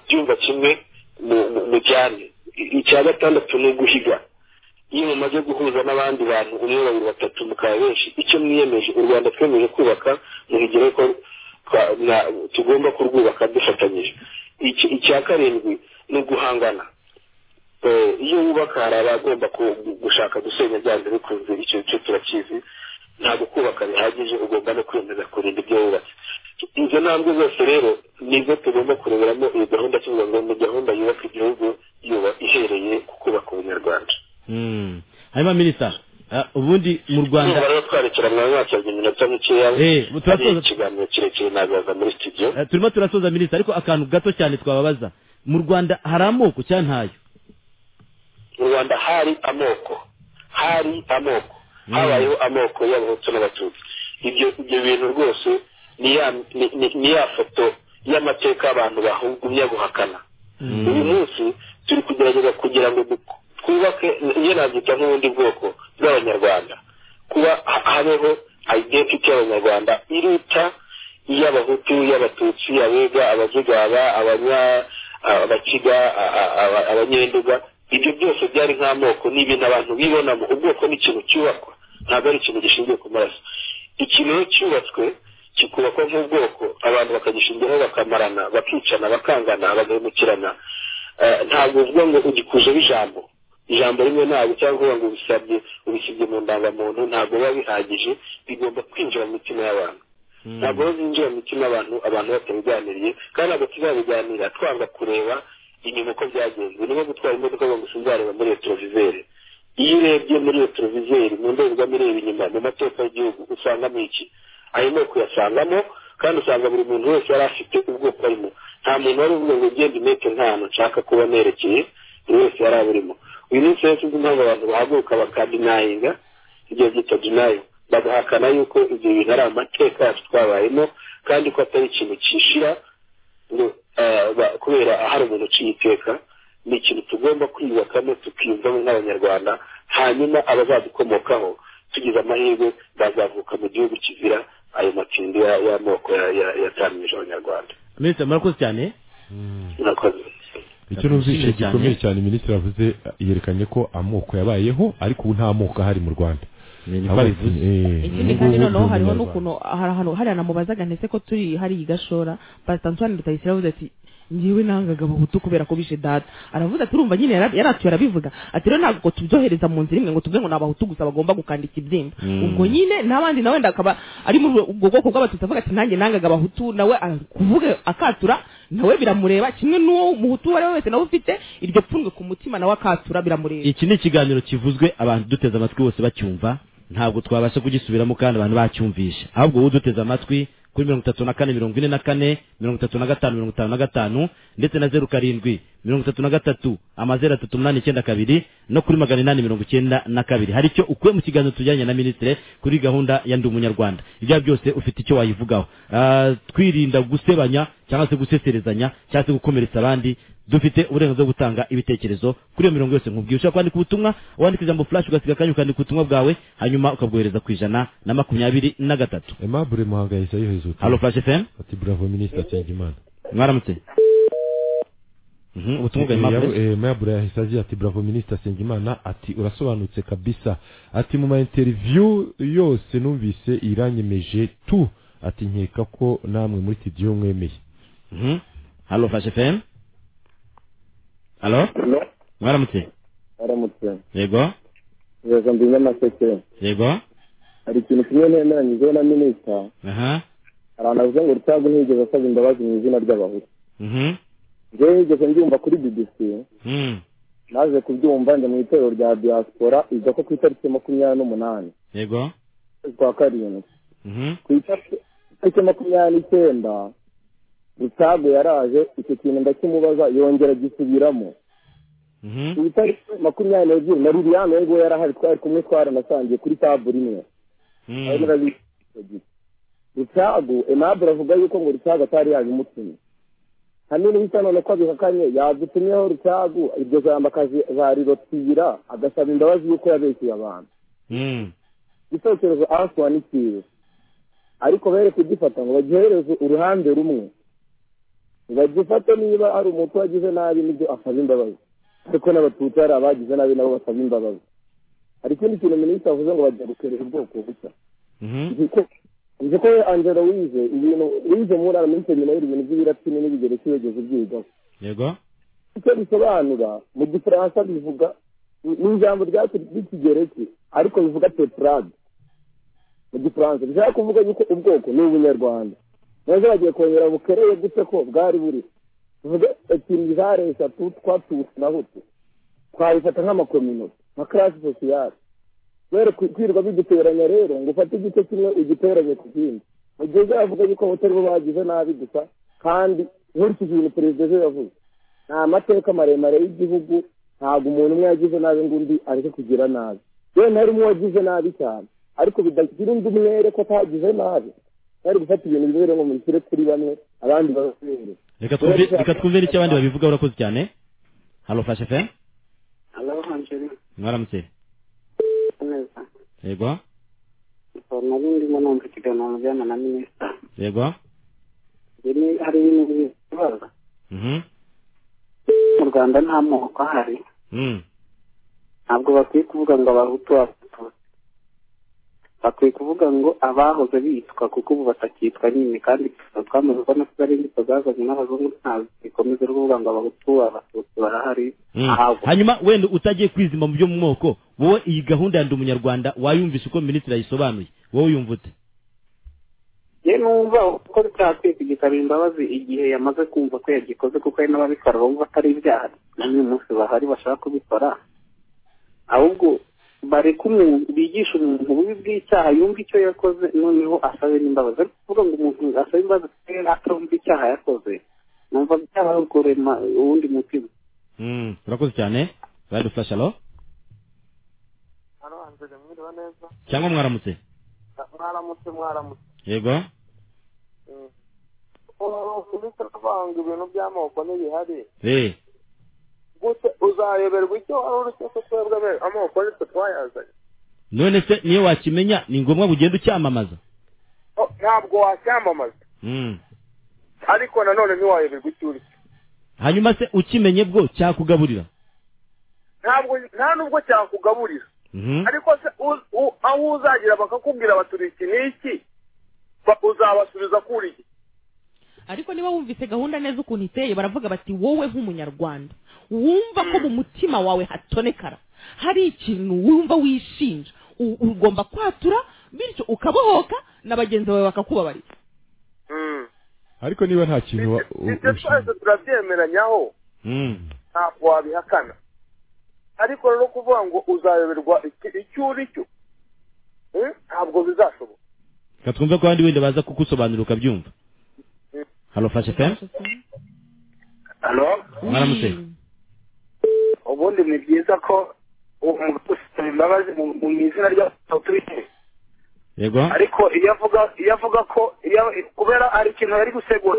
byumva kimwe mu- mu- mujyane I- icya gatandatu ni uguhiga iyo mumaze guhuza n'abandi bantu umwe babiri batatu mukaba benshi icyo mwiyemeje u rwanda twemeje kubaka muhigire ko twa- na- tugomba kurwubaka dufatanyije Iki- icya karindwi ni uguhangana Eh, iyo wubaka hari abagomba ku- gushaka gusenya byanze bikunze icyo cyo turakizi ntabwo kubaka bihagije ugomba no kwemeza kurinda ibyo wubatse izo ntambwe zose rero nizo tugomba kureberamo iyi gahunda tuvuga ngo ni gahunda yubaka igihugu yuba ihereye ku kubaka ubunyarwanda Mm. hanyuma minisita ah, ubundi mu rwanda Ndumva rero twarekera mwanya wakebye iminota mikeya Eh, turasoza. hari ikiganiro kirekire nagaza muri studio eh, turimo turasoza minisita ariko akantu gato cyane twababaza mu rwanda hari amoko cyangwa ntayo mu rwanda hari amoko hari amoko habayeho amoko y'abahutu n'abatutsi ibyo ibyo bintu rwose ni ya ni- ni- ni ya foto y'amateka abantu bahugumya guhakana uyu munsi turi kugerageza kugira ngo du- twubake njye nabyita nk'ubundi bwoko bw'abanyarwanda kuba ha- habeho identity y'abanyarwanda iruta iy'abahutu iy'abatutsi abega abazigaba abanya abakiga a- a- aba- abanyenduga ibyo byose byari nk'amoko ni ibintu abantu bibonamo ubwoko ni ikintu cyubakwa ntabwo ari ikintu gishingiye ku maraso ikintu iyo cyubatswe kikubakwa nk'ubwoko abantu bakagishingaho bakamarana bakicana bakangana bagahemukirana Eh, ntabwo uvuga ngo ugikujeho ijambo ijambo rimwe ntabwo cyangwa kuvuga ngo ubisabye ubisibye mu ndangamuntu ntabwo biba bihagije bigomba kwinjira mu mitima y'abantu ntabwo biba byinjira mu mitima y'abantu abantu batabiganiriye kandi ntabwo tuzabiganira twanga kureba inyuma uko byagenze niba gutwara imodoka ngo sinzareba muri retroviseri iyo urebye muri retroviseri mu ndorerwamo ireba inyuma mu mateka y'igihugu usangamo iki ayo moko uyasangamo kandi usanga buri muntu wese yari afite ubwoko arimo nta muntu wari uvuga ngo genda imete nk'ahantu nshaka kuba nerekeye buri wese yari aburimo uyu munsi rero sinzi impamvu abantu bahaguruka bakadinayinga ibyo byitwa dinayo bagahakana yuko ibyo bintu ari amateka yacu twabayemo kandi ko atari ikintu kishira ngo eh, ba- kubera hari umuntu uciye iteka ni ikintu tugomba kwiyubakamo tukiyumvamo nk'abanyarwanda hanyuma abazadukomokaho tugize amahirwe bazavuka mu gihugu kizira ayo matindi ya- y'amoko ya- ya- yatamije abanyarwanda minisita murakoze cyane murakoze icyo numvise Ndashimye cyane. gikomeye cyane minisitiri avuze yerekanye ko amoko yabayeho ariko ubu nta moko ahari mu rwanda Ni niko Ahubwo, bivuze. eh, ikindi kandi noneho hariho n'ukuntu hari ahantu hariya namubazaga ndetse ko turi hariya i gashora pasita antoine rutayisire avuze ati ngiwe nangaga abahutu kubera ko bishe data aravuze ati urumva nyine yara- yaratuye arabivuga ati rero ntabwo ngo tubyohereza mu nzira imwe ngo tuvuge ngo ni abahutu gusa bagomba gukandika ibyimba ubwo nyine n'abandi nawe wenda akaba ari muri ubwo bwoko bw'abatutsi avuga ati nanjye nangaga abahutu nawe kuvuga akatura nawe biramureba kimwe n'uwo muhutu uwo ari we wese nawe ufite iryo pfunwe ku mutima nawe akatura biramureba iki ni ikiganiro kivuzwe abantu duteze amatwi bose bacyumva ntabwo twabasha kugisubiramo kandi abantu bacyumvisha ahubwo wowe uduteze amatwi kuri mirongo itatu na kane mirongo ine na kane mirongo itatu na gatanu mirongo itanu na gatanu ndetse na zeru karindwi mirongo itatu na gatatu amazeru atatu umunani icyenda kabiri no kuri magana inani mirongo icyenda na kabiri hari icyo ukuye mu kiganiro tujyanye na minisitiri kuri gahunda ya ndi umunyarwanda ibyo byose ufite icyo wayivugaho Ah, twirinda gusebanya cyangwa se guseserezanya cyangwa se gukomeretsa abandi dufite uburenganzira bwo gutanga ibitekerezo kuri iyo mirongo yose nkubwiye ushobora kwandika ubutumwa wandika ijambo flash ugasiga akanya ukandika ubutumwa bwawe hanyuma ukabwohereza ku ijana na makumyabiri na gatatu aimable muhangayisa yohereza ubutumwa. halo flash fm ati bravo minisitiri nsengimana mwaramutse Mhm, ubutumwa bwa Aimable. mayabura yahise agira ati bravo minisita nsengimana ati urasobanutse kabisa ati mu mainteriviyu yose numvise iranyemeje tu ati nkeka ko namwe muri studio mwemeye Mhm. halo flash fm halo mwaramutse aramutse yego reka mbize amaseke yego hari ikintu kimwe nemeranyijweho na minisita aha hari abantu bavuze ngo rutagu ntiyigeze asaba imbabazi mu izina ry'abahutu Mhm. njyewe nigeze mbyumva kuri bbc Mhm. naje kubyumva njya mu itorero rya diaspora iza ko ku itariki makumyabiri n'umunani yego ukwezi kwa karindwi Mhm. ku itariki itariki makumyabiri n'icyenda rutagu yaraje icyo kintu ndakimubaza yongera agisubiramo Mhm. ku itariki makumyabiri n'ebyiri na liliane we nguwe yarahari twari kumwe twaranasangiye kuri tabure imwe Mhm. rutago emabure avuga yuko ngo rutago atari yabimutumye hanini bisa none ko abihakanye yadutumyeho rutago iryo jambo akazarirotira agasaba imbabazi yuko yabeshyuye abantu Mhm. igitekerezo aswa ni cyiza ariko bere kugifata ngo bagihereze uruhande rumwe bagifate niba ari umutu wagize nabi nibyo asaba imbabazi ariko n'abatutsi hari abagize nabi nabo basaba imbabazi hari ikindi kintu minisitiri avuze ngo bagiye gukerera ubwoko bushya Mhm. niko nzi ko we angela wize ibintu wize muri araminsi nyuma y'ibintu by'ibirapfini n'ibigereki wigeze ubyigaho yego icyo bisobanura mu gifaransa bivuga ni ijambo ry'ikigereki ariko bivuga tetrade mu gifaransa bishaka kuvuga yuko ubwoko ni ubunyarwanda neza bagiye kongera bukereye gute ko bwari buri tuvuge ebyiri zare eshatu twatutsi na hutu twabifata nk'amakominote nka karasi sosiyale kubera kwirirwa biduteranya rero ngo ufate igice kimwe ugiteranye ku kindi mu gihe uzavuga yuko abatari bo bagize nabi gusa kandi nkurikije ibintu perezida ejo yavuze nta mateka maremare y'igihugu ntabwo umuntu umwe yagize nabi ngo undi areke kugira nabi yewe nari umwe wagize nabi cyane ariko bidagira undi umwere ko atagize nabi bari gufata ibintu bimwe ngo mubishyire kuri bamwe abandi babere reka twumve reka twumve n'icyo abandi babivugaho urakoze cyane halo fashe fe halo angelina mwaramutse neza yego nari ndimo numva ikiganiro mujyana na minisita yego ibi hari ibintu bibaza mhm mu rwanda nta moko ahari mhm ntabwo bakwiye kuvuga ngo abahutu abatutsi bakwiye kuvuga ngo abahoze bitwa kuko ubu batakitwa nyine kandi twamaze kubona ko ari imbuto zazanye n'abazungu ntabwo zikomeza ari kuvuga ngo abahutu abatutsi barahari Mm. ntabwo hanyuma wenda utagiye kwizima mu byo mu moko wowe iyi gahunda ya ndi umunyarwanda wayumvise uko minisitiri yayisobanuye wowe yumvutse ye numva uko byakwiye kugisaba imbabazi igihe yamaze kumva ko yagikoze kuko hari n'ababikora bumva atari ibyaha na n'uyu munsi bahari bashaka kubikora ahubwo bareke umuntu bigisha umuntu ububi bw'icyaha yumva icyo yakoze noneho asabe n'imbabazi ariko kuvuga ngo umuntu asabe imbabazi kubera atumva icyaha yakoze numva byaba ari ukurema uwundi mutima Mm, urakoze cyane radio flash halo aranzere mwiriwe neza cyangwa mwaramutse mwaramutse mwaramutse yego uretse kuvuga ngo ibintu by'amoko ntibihari eh gute uzayoberwa icyo wari uri cyose twebwe be amoko ariko twayazanye none se niyo wakimenya ni ngombwa ngo ugende ucyamamaza O- ntabwo wacyamamaza Mm. ariko nanone ntiwayoberwa icyo uri cyo hanyuma se ukimenye bwo cyakugaburira ntabwo nta nubwo cyakugaburira Mhm. ariko se u- u- aho uzagira bakakubwira bati uri iki n'iki ba- uzabasubiza kuri iki ariko niba wumvise gahunda neza ukuntu iteye baravuga bati wowe nk'umunyarwanda wumva ko mu mutima wawe hatonekara hari ikintu wumva wishinja u- ugomba kwatura bityo ukabohoka na bagenzi bawe bakakubabarira Mm. ariko niba nta kintu wa- u- ibyo ushinzwe twese turabyemeranyaho Mm. ntabwo wabihakana ariko rero kuvuga ngo uzayoberwa iki- icyo uri cyo Mm, ntabwo bizashoboka reka twumve ko abandi wenda baza kugusobanurira ukabyumva halo flash fm halo mwaramutse ubundi ni byiza ko umuntu usaba imbabazi mu- mu izina ry'abatutsi yego ariko iyo avuga iyo avuga ko iyo kubera hari ikintu yari gusegura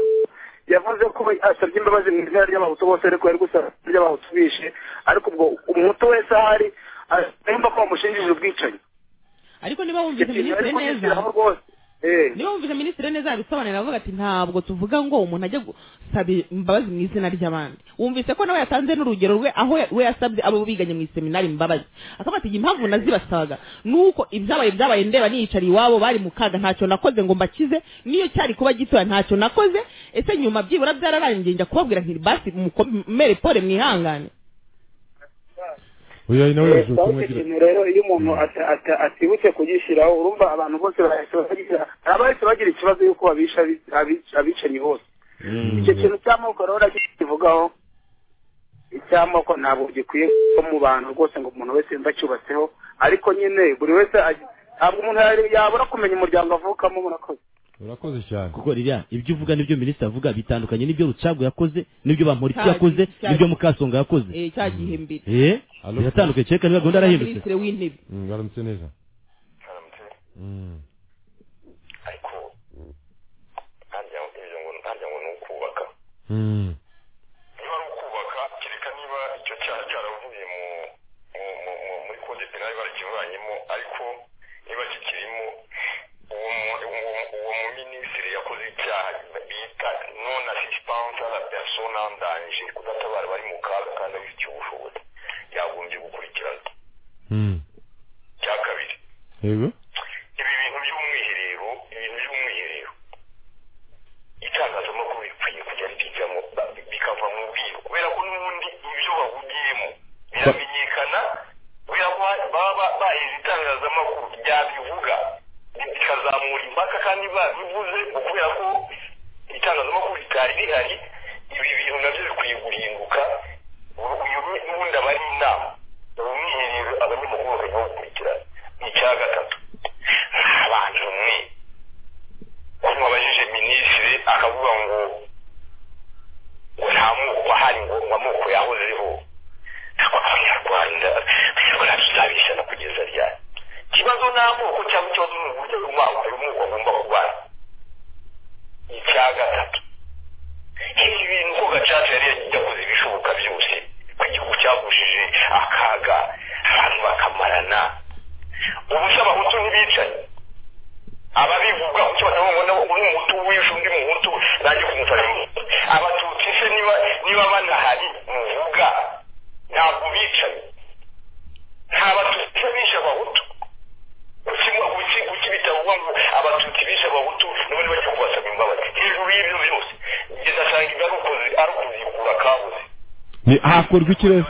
yavuze ko asabye imbabazi mu izina ry'abahutu bose ariko yari gusaba ry'abahutu bishe ariko ubwo umuhutu wese ahari yumva ko bamushinjije ubwicanyi ariko niba Icyo wumvise kintu yari minisitiri neza kugishyiraho rwose Eh. niba wumvise minisitiri neza yabisobanurira avuga ati ntabwo tuvuga ngo umuntu ajya gusaba imbabazi mu izina ry'abandi wumvise ko nawe yatanze n'urugero rwe aho ya- we yasabye abo biganye mu iseminari imbabazi akavuga ati impamvu nazibasabaga ni uko ibyabaye byabaye ndeba niyicariye iwabo bari mu kaga ntacyo nakoze ngo mbakize niyo cyari kuba gitoya ntacyo nakoze ese nyuma byibura byararangiye njya kubabwira nti basi mukomere pole mwihangane oya nawe Eh, bawuti yaje ubutumwa agira ikintu rero iyo umuntu ata- ata- atibutse kugishyiraho urumva abantu bose bahita bagira abahise bagira ikibazo y'uko babisha abi- abi- abicanyi bose icyo kintu cy'amoko rero nakivugaho icy'amoko ntabwo gikwiye kuba mu bantu rwose ngo umuntu wese yumva acyubatseho ariko nyine buri wese agi- ntabwo umuntu yari- yabura kumenya umuryango avukamo murakoze urakoze cyane kuko ririya ibyo uvuga n'ibyo minisitiri avuga bitandukanye n'ibyo rucago yakoze n'ibyo bamporiki Cya- yakoze cya- n'ibyo mukasonga yakoze Eh, cya gihe mbere eh Alo. biratandukanye kereka niba gahunda yarahindutse minisitiri w'intebe Mm, mwaramutse neza Mm. ariko ntangira ibyo ngo ntangira ngo ni ukubaka Mm. niba ari ukubaka kereka niba icyo cyaha cyaravuye mu mu- mu- mu- muri kode penali barakivanyemo ariko niba kikirimo uwo mu- uwo- uwo muminisitiri yakoze icyaha bita non assistance à la personne en danger kudatabara bari mu kaga kandi abifitiye ubushobozi yagombye gukurikirana Mm. cya kabiri yego ibi bintu by'umwiherero ibintu by'umwiherero uvuze ukubera ko itangazamakuru ritari rihari ibi bintu nabyo bikwiye guhinduka uyu n'ubundi aba ari inama ni umwiherero abanyamakuru bakajya bakurikirana ni icya gatatu nta bantu mwe ko mwabajije minisitiri akavuga ngo ngo nta moko ahari ngo ngo amoko yahozeho ntabwo abanyarwanda abanyarwanda bizabishana kugeza ryari ikibazo ni amoko cyangwa ikibazo ni uburyo uyu moko agomba kubara icya gatatu nk'ibi bintu ko gacaca yari yakoze ibishoboka byose ko igihugu cyagushije akaga abantu bakamarana ubusa abahutu ntibicanye ababivuga kuki batavuga ngo ubu ni umuhutu wishe undi muhutu nanjye kumufasha abatutsi se niba niba banahari muvuga ntabwo bicanye nta batutsi bishe abahutu kuki kuki kuki bitavuga ngo abatutsi bishe abahutu none bajya kubasaba imbabazi hejuru y'ibyo byose ngeze asanga ibyo ari ukuzi ari ukuzikura kabuze ni hakorwa ikirere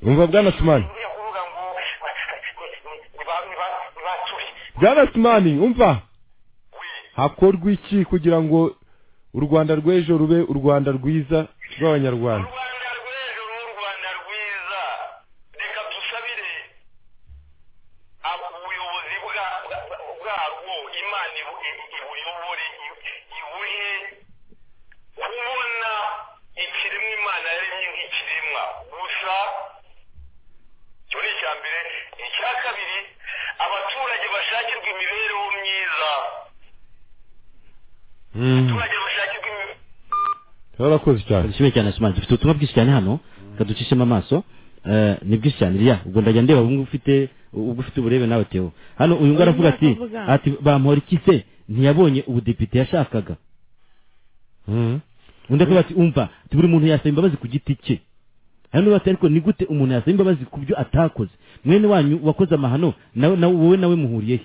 umva bwana simani bwana simani umva hakorwa iki kugira ngo u rwanda rw'ejo rube u rwanda rwiza rw'abanyarwanda urakoze cyane dushimire cyane simari dufite ubutumwa bwinshi cyane hano kaducishemo amaso ni bwinshi cyane iriya ubwo ndajya ndeba ubwo ufite ubwo ufite uburebe nawe tewo hano uyu nguyu aravuga ati ati bamuhora iki se ntiyabonye ubudepite yashakaga undi akavuga ati umva buri muntu yasaba imbabazi ku giti cye hano bati ariko ni gute umuntu yasaba imbabazi ku byo atakoze mwene wanyu wakoze amahano nawe wowe nawe muhuriyehe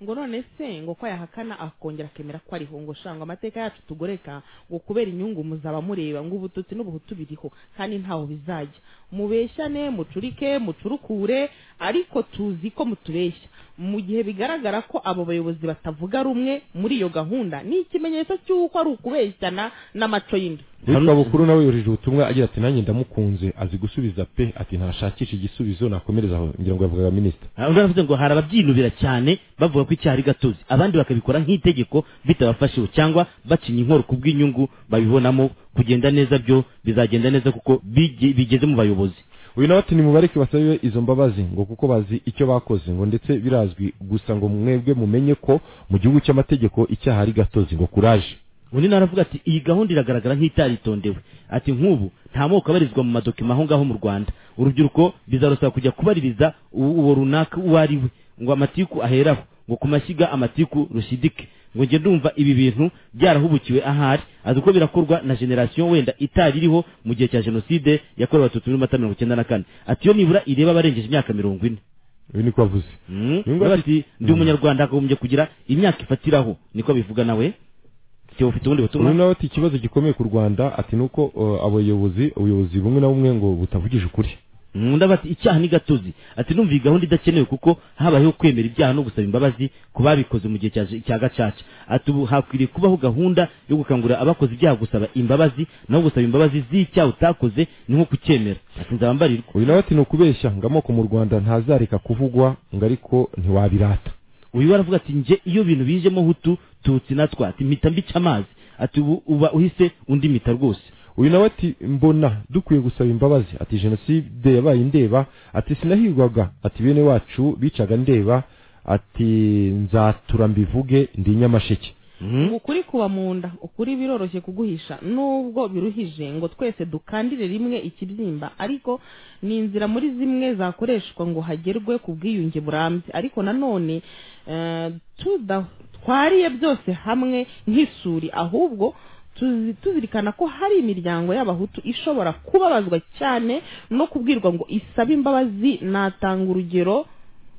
ngo none se ngo ko yahakana akongera akemera ko ariho ngo shanga amateka yacu tugoreka ngo kubera inyungu muzaba mureba ngo ubututsi n'ubuhutu biriho kandi ntaho bizajya mubeshyane mucurike mucurukure ariko tuzi ko mutubeshya mu gihe bigaragara ko abo bayobozi batavuga rumwe muri iyo gahunda ni ikimenyetso cy'uko ari ukubeshyana n'amaco y'inda witwa bukuru nawe yohereje ubutumwa agira ati nanjye ndamukunze azi gusubiza pe ati ntashakisha igisubizo nakomereza aho ngira ngo yavugaga minisita uravuze ngo hari ababyinubira cyane bavuga ko icyaha ari gatozi abandi bakabikora nk'itegeko bitabafashije cyangwa bacinya inkoro ku bw'inyungu babibonamo kugenda neza byo bizagenda neza kuko bigeze mu bayobozi uyu nawe ati nimubareke basabe izo mbabazi ngo kuko bazi icyo bakoze ngo ndetse birazwi gusa ngo mwebwe mumenye ko mu gihugu cy'amategeko icyaha ari gatozi ngo kuraje undi naravuga ati iyi gahunda iragaragara nk'itaritondewe ati nk'ubu nta moko abarizwa mu madokima aho ngaho mu rwanda urubyiruko bizarusaba kujya kubaririza uwo runaka uwo ari we ngo amatiku aheraho ngo ku mashyiga amatiku rushidike ngo njye ndumva ibi bintu byarahubukiwe ahari azi uko birakorwa na generasiyo wenda itari iriho mu gihe cya jenoside yakorewe abatutsi muri mata mirongo icyenda na kane ati iyo nibura ireba abarengeje imyaka mirongo ine ibi niko avuze ati ndi umunyarwanda akagombye kugira imyaka ifatiraho niko bivuga nawe cyo ufite ubundi butumwa nawe ati ikibazo gikomeye ku Rwanda ati nuko uh, abayobozi ubuyobozi bumwe na bumwe ngo butavugije ukuri undi ati icyaha ni gatozi ati numva iyi gahunda idakenewe kuko habayeho kwemera ibyaha no gusaba imbabazi ku babikoze mu gihe cya gacaca ati ubu hakwiriye kubaho gahunda yo gukangurira abakoze ibyaha gusaba imbabazi naho gusaba imbabazi z'icyaha utakoze ni nko kucyemera ati nzabambarirwa uyu nawe ati ni ukubeshya ngo amoko mu rwanda ntazareka kuvugwa ngo ariko ntiwabirata uyu aravuga ati njye iyo bintu bijemo hutu tutsi na twati mpita mbica amazi ati ubu uba uhise undi mita rwose uyu nawe ati mbona dukwiye gusaba imbabazi ati jenoside yabaye ndeba ati sinahigwaga ati bene wacu bicaga ndeba ati nzatura mbivuge ndi nyamasheke ukuri kuba mu nda ukuri biroroshye kuguhisha nubwo biruhije ngo twese dukandire rimwe ikibyimba ariko ni inzira muri zimwe zakoreshwa ngo hagerwe ku bwiyunge burambye ariko nanone twariye byose hamwe nk'isuri ahubwo tuzirikana ko hari imiryango y'abahutu ishobora kubabazwa cyane no kubwirwa ngo isabe imbabazi natanga urugero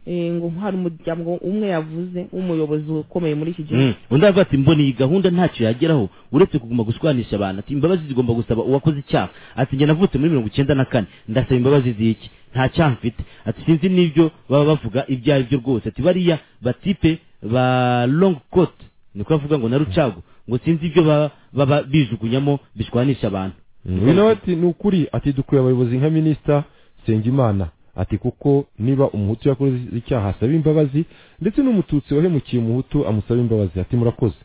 eh, ngo hari umuryango umwe yavuze w'umuyobozi ukomeye muri iki gihugu Mm. undi aravuga ati mbona iyi gahunda ntacyo yageraho uretse kuguma gushwanisha abantu ati imbabazi zigomba gusaba uwakoze icyaha ati njye navutse muri mirongo icyenda na kane ndasaba imbabazi z'iki nta cyaha mfite ati sinzi n'ibyo baba bavuga ibyo ari byo rwose ati bariya batipe ba long coat niko bavuga ngo na rucago ngo sinzi ibyo baba baba bijugunyamo bishwanisha abantu we nawe ati ni ukuri ati dukwiye abayobozi nka minisita nsengimana ati kuko niba umuhutu yakoze icyaha asaba imbabazi ndetse n'umututsi wahemukiye umuhutu amusaba imbabazi ati murakoze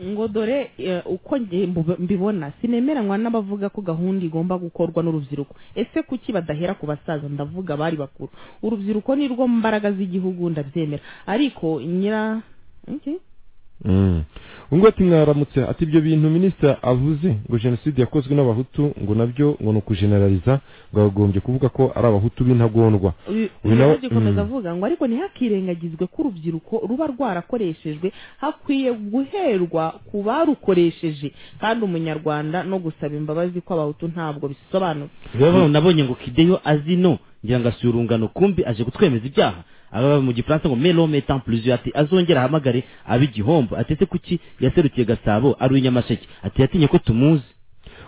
ngo dore eh, uko nge mbu- mbibona sinemeranywa n'abavuga ko gahunda igomba gukorwa n'urubyiruko ese kuki badahera ku basaza ndavuga abari bakuru urubyiruko ni rwo mbaraga z'igihugu ndabyemera ariko nyira iki? ngo ati mwaramutse ati ibyo bintu minisita avuze ngo jenoside yakozwe n'abahutu ngo nabyo ngo ni ukujeneraliza ngo yagombye kuvuga ko ari abahutu b'intagondwa uyu Uyu nawe- agikomeza mm. avuga ngo ariko ntihakirengagizwe ko urubyiruko ruba rwarakoreshejwe hakwiye guherwa ku barukoresheje kandi umunyarwanda no gusaba imbabazi kw'abahutu ntabwo bisobanura rero nabonye ngo kideyo azi no ngira ngo asuye urungano kumbi aje kutwemeza ibyaha ababa mu gifaransa ngo melome etant plusieurs ati azongera ahamagare ab'igihombo ati ese kuki yaserukiye gasabo ari uw'inyamasheke ati yatinye ko tumuzi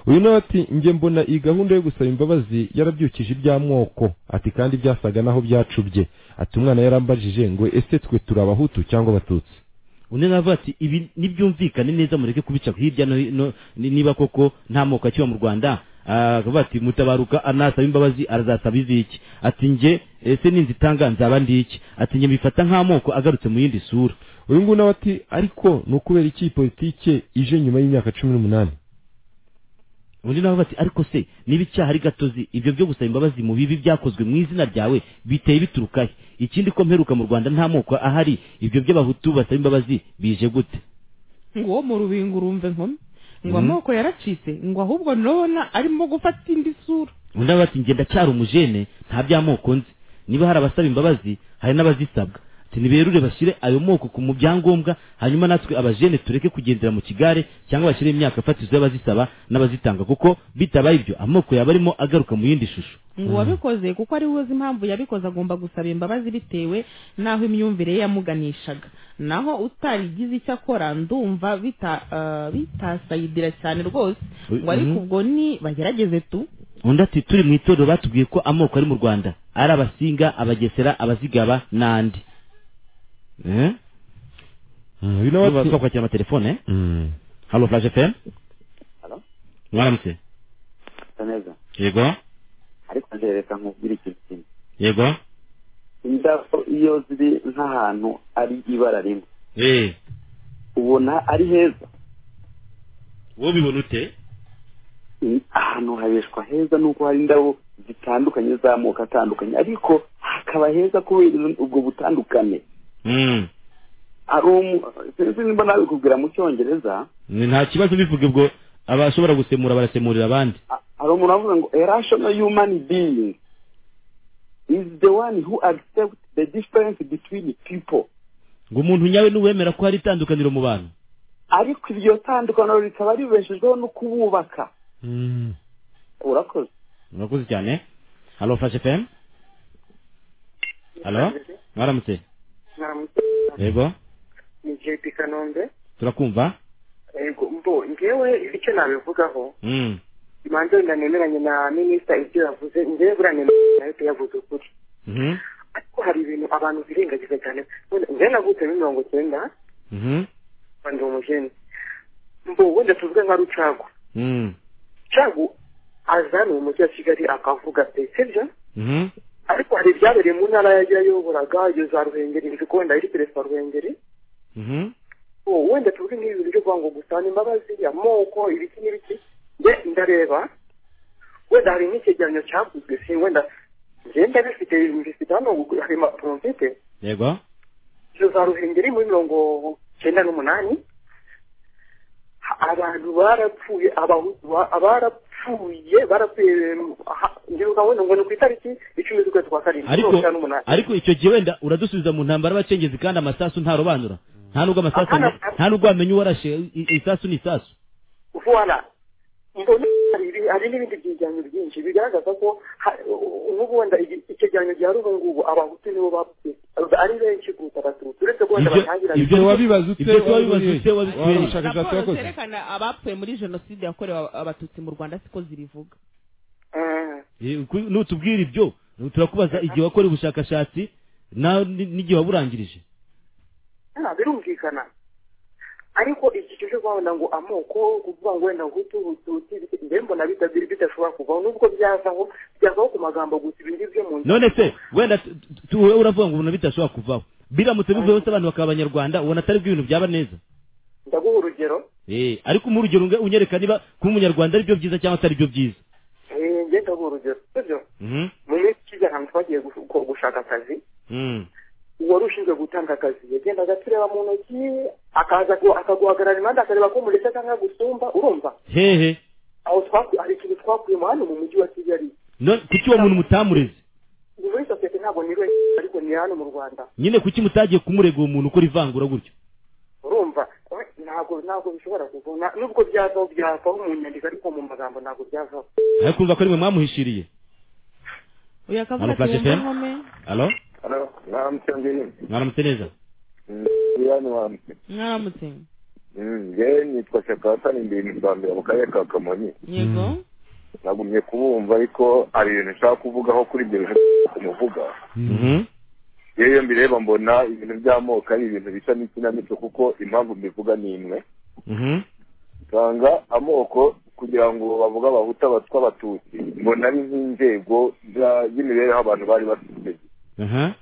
uyu nawe ati njye mbona iyi gahunda yo gusaba imbabazi yarabyukije iby'amoko ati kandi byasaga naho byacubye ati umwana yarambajije ngo ese twe turi abahutu cyangwa abatutsi undi navuga ati ibi nibyumvikane neza mureke kubica hirya no hino ni- niba koko nta moko akiba mu rwanda Ah, akavuga ati mutabaruka anasaba imbabazi arazasaba iziki ati njye ese ninzi itanga nzaba ndiki ati njye mbifata nk'amoko agarutse mu yindi sura uyu nguyu nawe ati ariko ni ukubera iki iyi politike ije nyuma y'imyaka cumi n'umunani undi nawe bati ariko se niba icyaha ari gatozi ibyo byo gusaba imbabazi mu bibi byakozwe mu izina ryawe biteye biturukahe ikindi ko mperuka mu rwanda nta moko ahari ibyo by'abahutu basaba imbabazi bije gute ngo uwo mu rubingo urumve nkome ngo Mhm. amoko yaracitse ngo ahubwo ndabona arimo gufata indi sura undi nawe bati ngenda cyari umujene nta by'amoko nzi niba hari abasaba imbabazi hari n'abazisabwa ati niberure bashyire ayo moko ku mu byangombwa hanyuma natwe abajene tureke kugendera mu kigare cyangwa bashyire imyaka fatizo y'abazisaba n'abazitanga kuko bitabaye ibyo amoko yaba arimo agaruka mu yindi shusho ngo uwabikoze kuko ari we uzi impamvu yabikoze agomba gusaba imbabazi bitewe n'aho imyumvire ye yamuganishaga naho utarigize icyo akora ndumva bita ah, bitasayidira cyane rwose Ui, ngo ariko mhm. ubwo ni bagerageze tu undi ati turi mu itorero batubwiye ko amoko ari mu rwanda ari abasinga abagesera abazigaba n'andi eh? uyu nawe ati twakwakira amatelefone eh? Mm. halo flash fm Halo. mwaramutse Usa neza yego ariko njye reka nkubwire ikintu kimwe yego indabo iyo ziri nk'ahantu ari ibara rimwe eh ubona ari heza wowe ubibona ute Mm, ahantu habeshwa heza nuko hari indabo zitandukanye z'amoko atandukanye ariko hakaba heza kubera izo- ubwo butandukane Mm. hari umu- sinzi nimba nabikubwira mu cyongereza Ni nta kibazo bivuga ubwo abashobora gusemura barasemurira abandi hari umuntu avuga ngo a rational human being is the one who accepts the difference between people ngo umuntu nyawe n'uwemera ko hari itandukaniro mu bantu ariko iryo tandukaniro rikaba ribeshejweho no kububaka urakoze murakoze cyane halo flash fm halo mwaramutse mwaramutse yego ni jp kanombe turakumva yego mbo ngewe icyo nabivugaho mm. imanza wenda nemeranye na minisita ibyo yavuze ngewe buriya nemeranye nayo pe yavuze ukuri Mhm. ariko hari ibintu abantu birengagiza cyane Wenda- ngewe navutse muri mirongo cyenda Mhm. mba ndi umujeni mbo wenda tuvuge nka rucago Mm. rucago aza ni umujyi wa kigali akavuga pe sibyo Mhm. ariko hari ibyabereye mu ntara yagiye ayoboraga iyo za ruhengeri nzi ko wenda ari perezida wa ruhengeri Mhm. ubu wenda tuvuge nk'ibi bintu byo kuvuga ngo gusana imbabazi amoko ibiki n'ibiki njye ndareba wenda hari nk'icyegeranyo cyakozwe si wenda ngenda bifite bifite hano hari impapuro mfite yego izo za ruhengeri muri mirongo cyenda n'umunani Ha- abantu barapfuye abahutu ba- barapfuye barapfuye ha- ndibuka wenda ngo ni ku itariki icumi z'ukwezi kwa karindwi mirongo ariko cyenda n'umunani ariko icyo gihe wenda uradusubiza mu ntambara y'abacengezi kandi amasasu ntarobanura nta nubwo amasasu nta nubwo wamenya uwarashe i- i- isasu ni isasu vuba hari n'ibindi byegeranyo byinshi bigaragaza ko nk'ubundi icyegeranyo gya rurungubu abahutu nibo bapfuye ari benshi kuruta abatutsi uretse ko wenda batangira ibyo wabibaza ute ibyo wabibaza ute wabikuye wabikuye he? ubushakashatsi raporo wakoze? zerekana abapfuye muri jenoside yakorewe aba- abatutsi mu rwanda siko zibivuga Eh, ku- nutubwira ibyo turakubaza igihe wakora ubushakashatsi na- ni- n'igihe waburangirije nta birumvikana ariko iki cyo cyo kubona ngo amoko kuvuga ngo wenda hutu hutu mbe mbona bitabiri bidashobora kuvaho nubwo byazaho byazaho ku magambo gusa ibindi byo mu nzu none se wenda tu- tu- wowe uravuga ngo ubona bitashobora kuvaho biramutse bivuyeho se abantu bakaba abanyarwanda ubona atari bwo ibintu byaba neza ndaguha urugero Eh, ariko mu urugero unge- unyereka niba kuba umunyarwanda ari byo byiza cyangwa atari byo byiza eh, njye ndaguha urugero sibyo Mhm. mu minsi ishize ahantu twagiye gu- gu- gushaka akazi Mm. uwari ushinzwe gutanga akazi yagendaga atureba mu ntoki akaza gu- akaguhagarara impande akareba ko umuretse cyangwa gusumba urumva hehe aho twakuye hari ikintu twakuyemo hano mu mujyi wa kigali None kuki uwo muntu mutamureze ni muri sosiyete ntabwo ni we ariko ni hano mu rwanda nyine kuki mutagiye kumurega uwo muntu ukora ivangura gutyo urumva we, ntabwo ntabwo bishobora kuvuna nubwo byavaho byavaho mu nyandiko ariko mu magambo ntabwo byavaho ariko urumva ko ari mwe mwamuhishiriye uyu akavuga Hano ati Flash wumva FM? nkome alo Halo, naramutse ngeni. mwaramutse neza Yano waramutse. mwaramutse Mm, Njyewe nitwa Shakatani mbiri mbambira mu karere ka Kamonyi. yego Nagumye kubumva ariko hari ibintu nshaka kuvugaho kuri ibyo bihe muvuga. Yewe iyo mbireba mbona ibintu by'amoko ari ibintu bisa n'ikinamico kuko impamvu mbivuga ni imwe. Usanga amoko kugira ngo bavuge abahutu abatwa abatutsi mbona ari nk'inzego za- z'imibereho abantu bari bafite. aha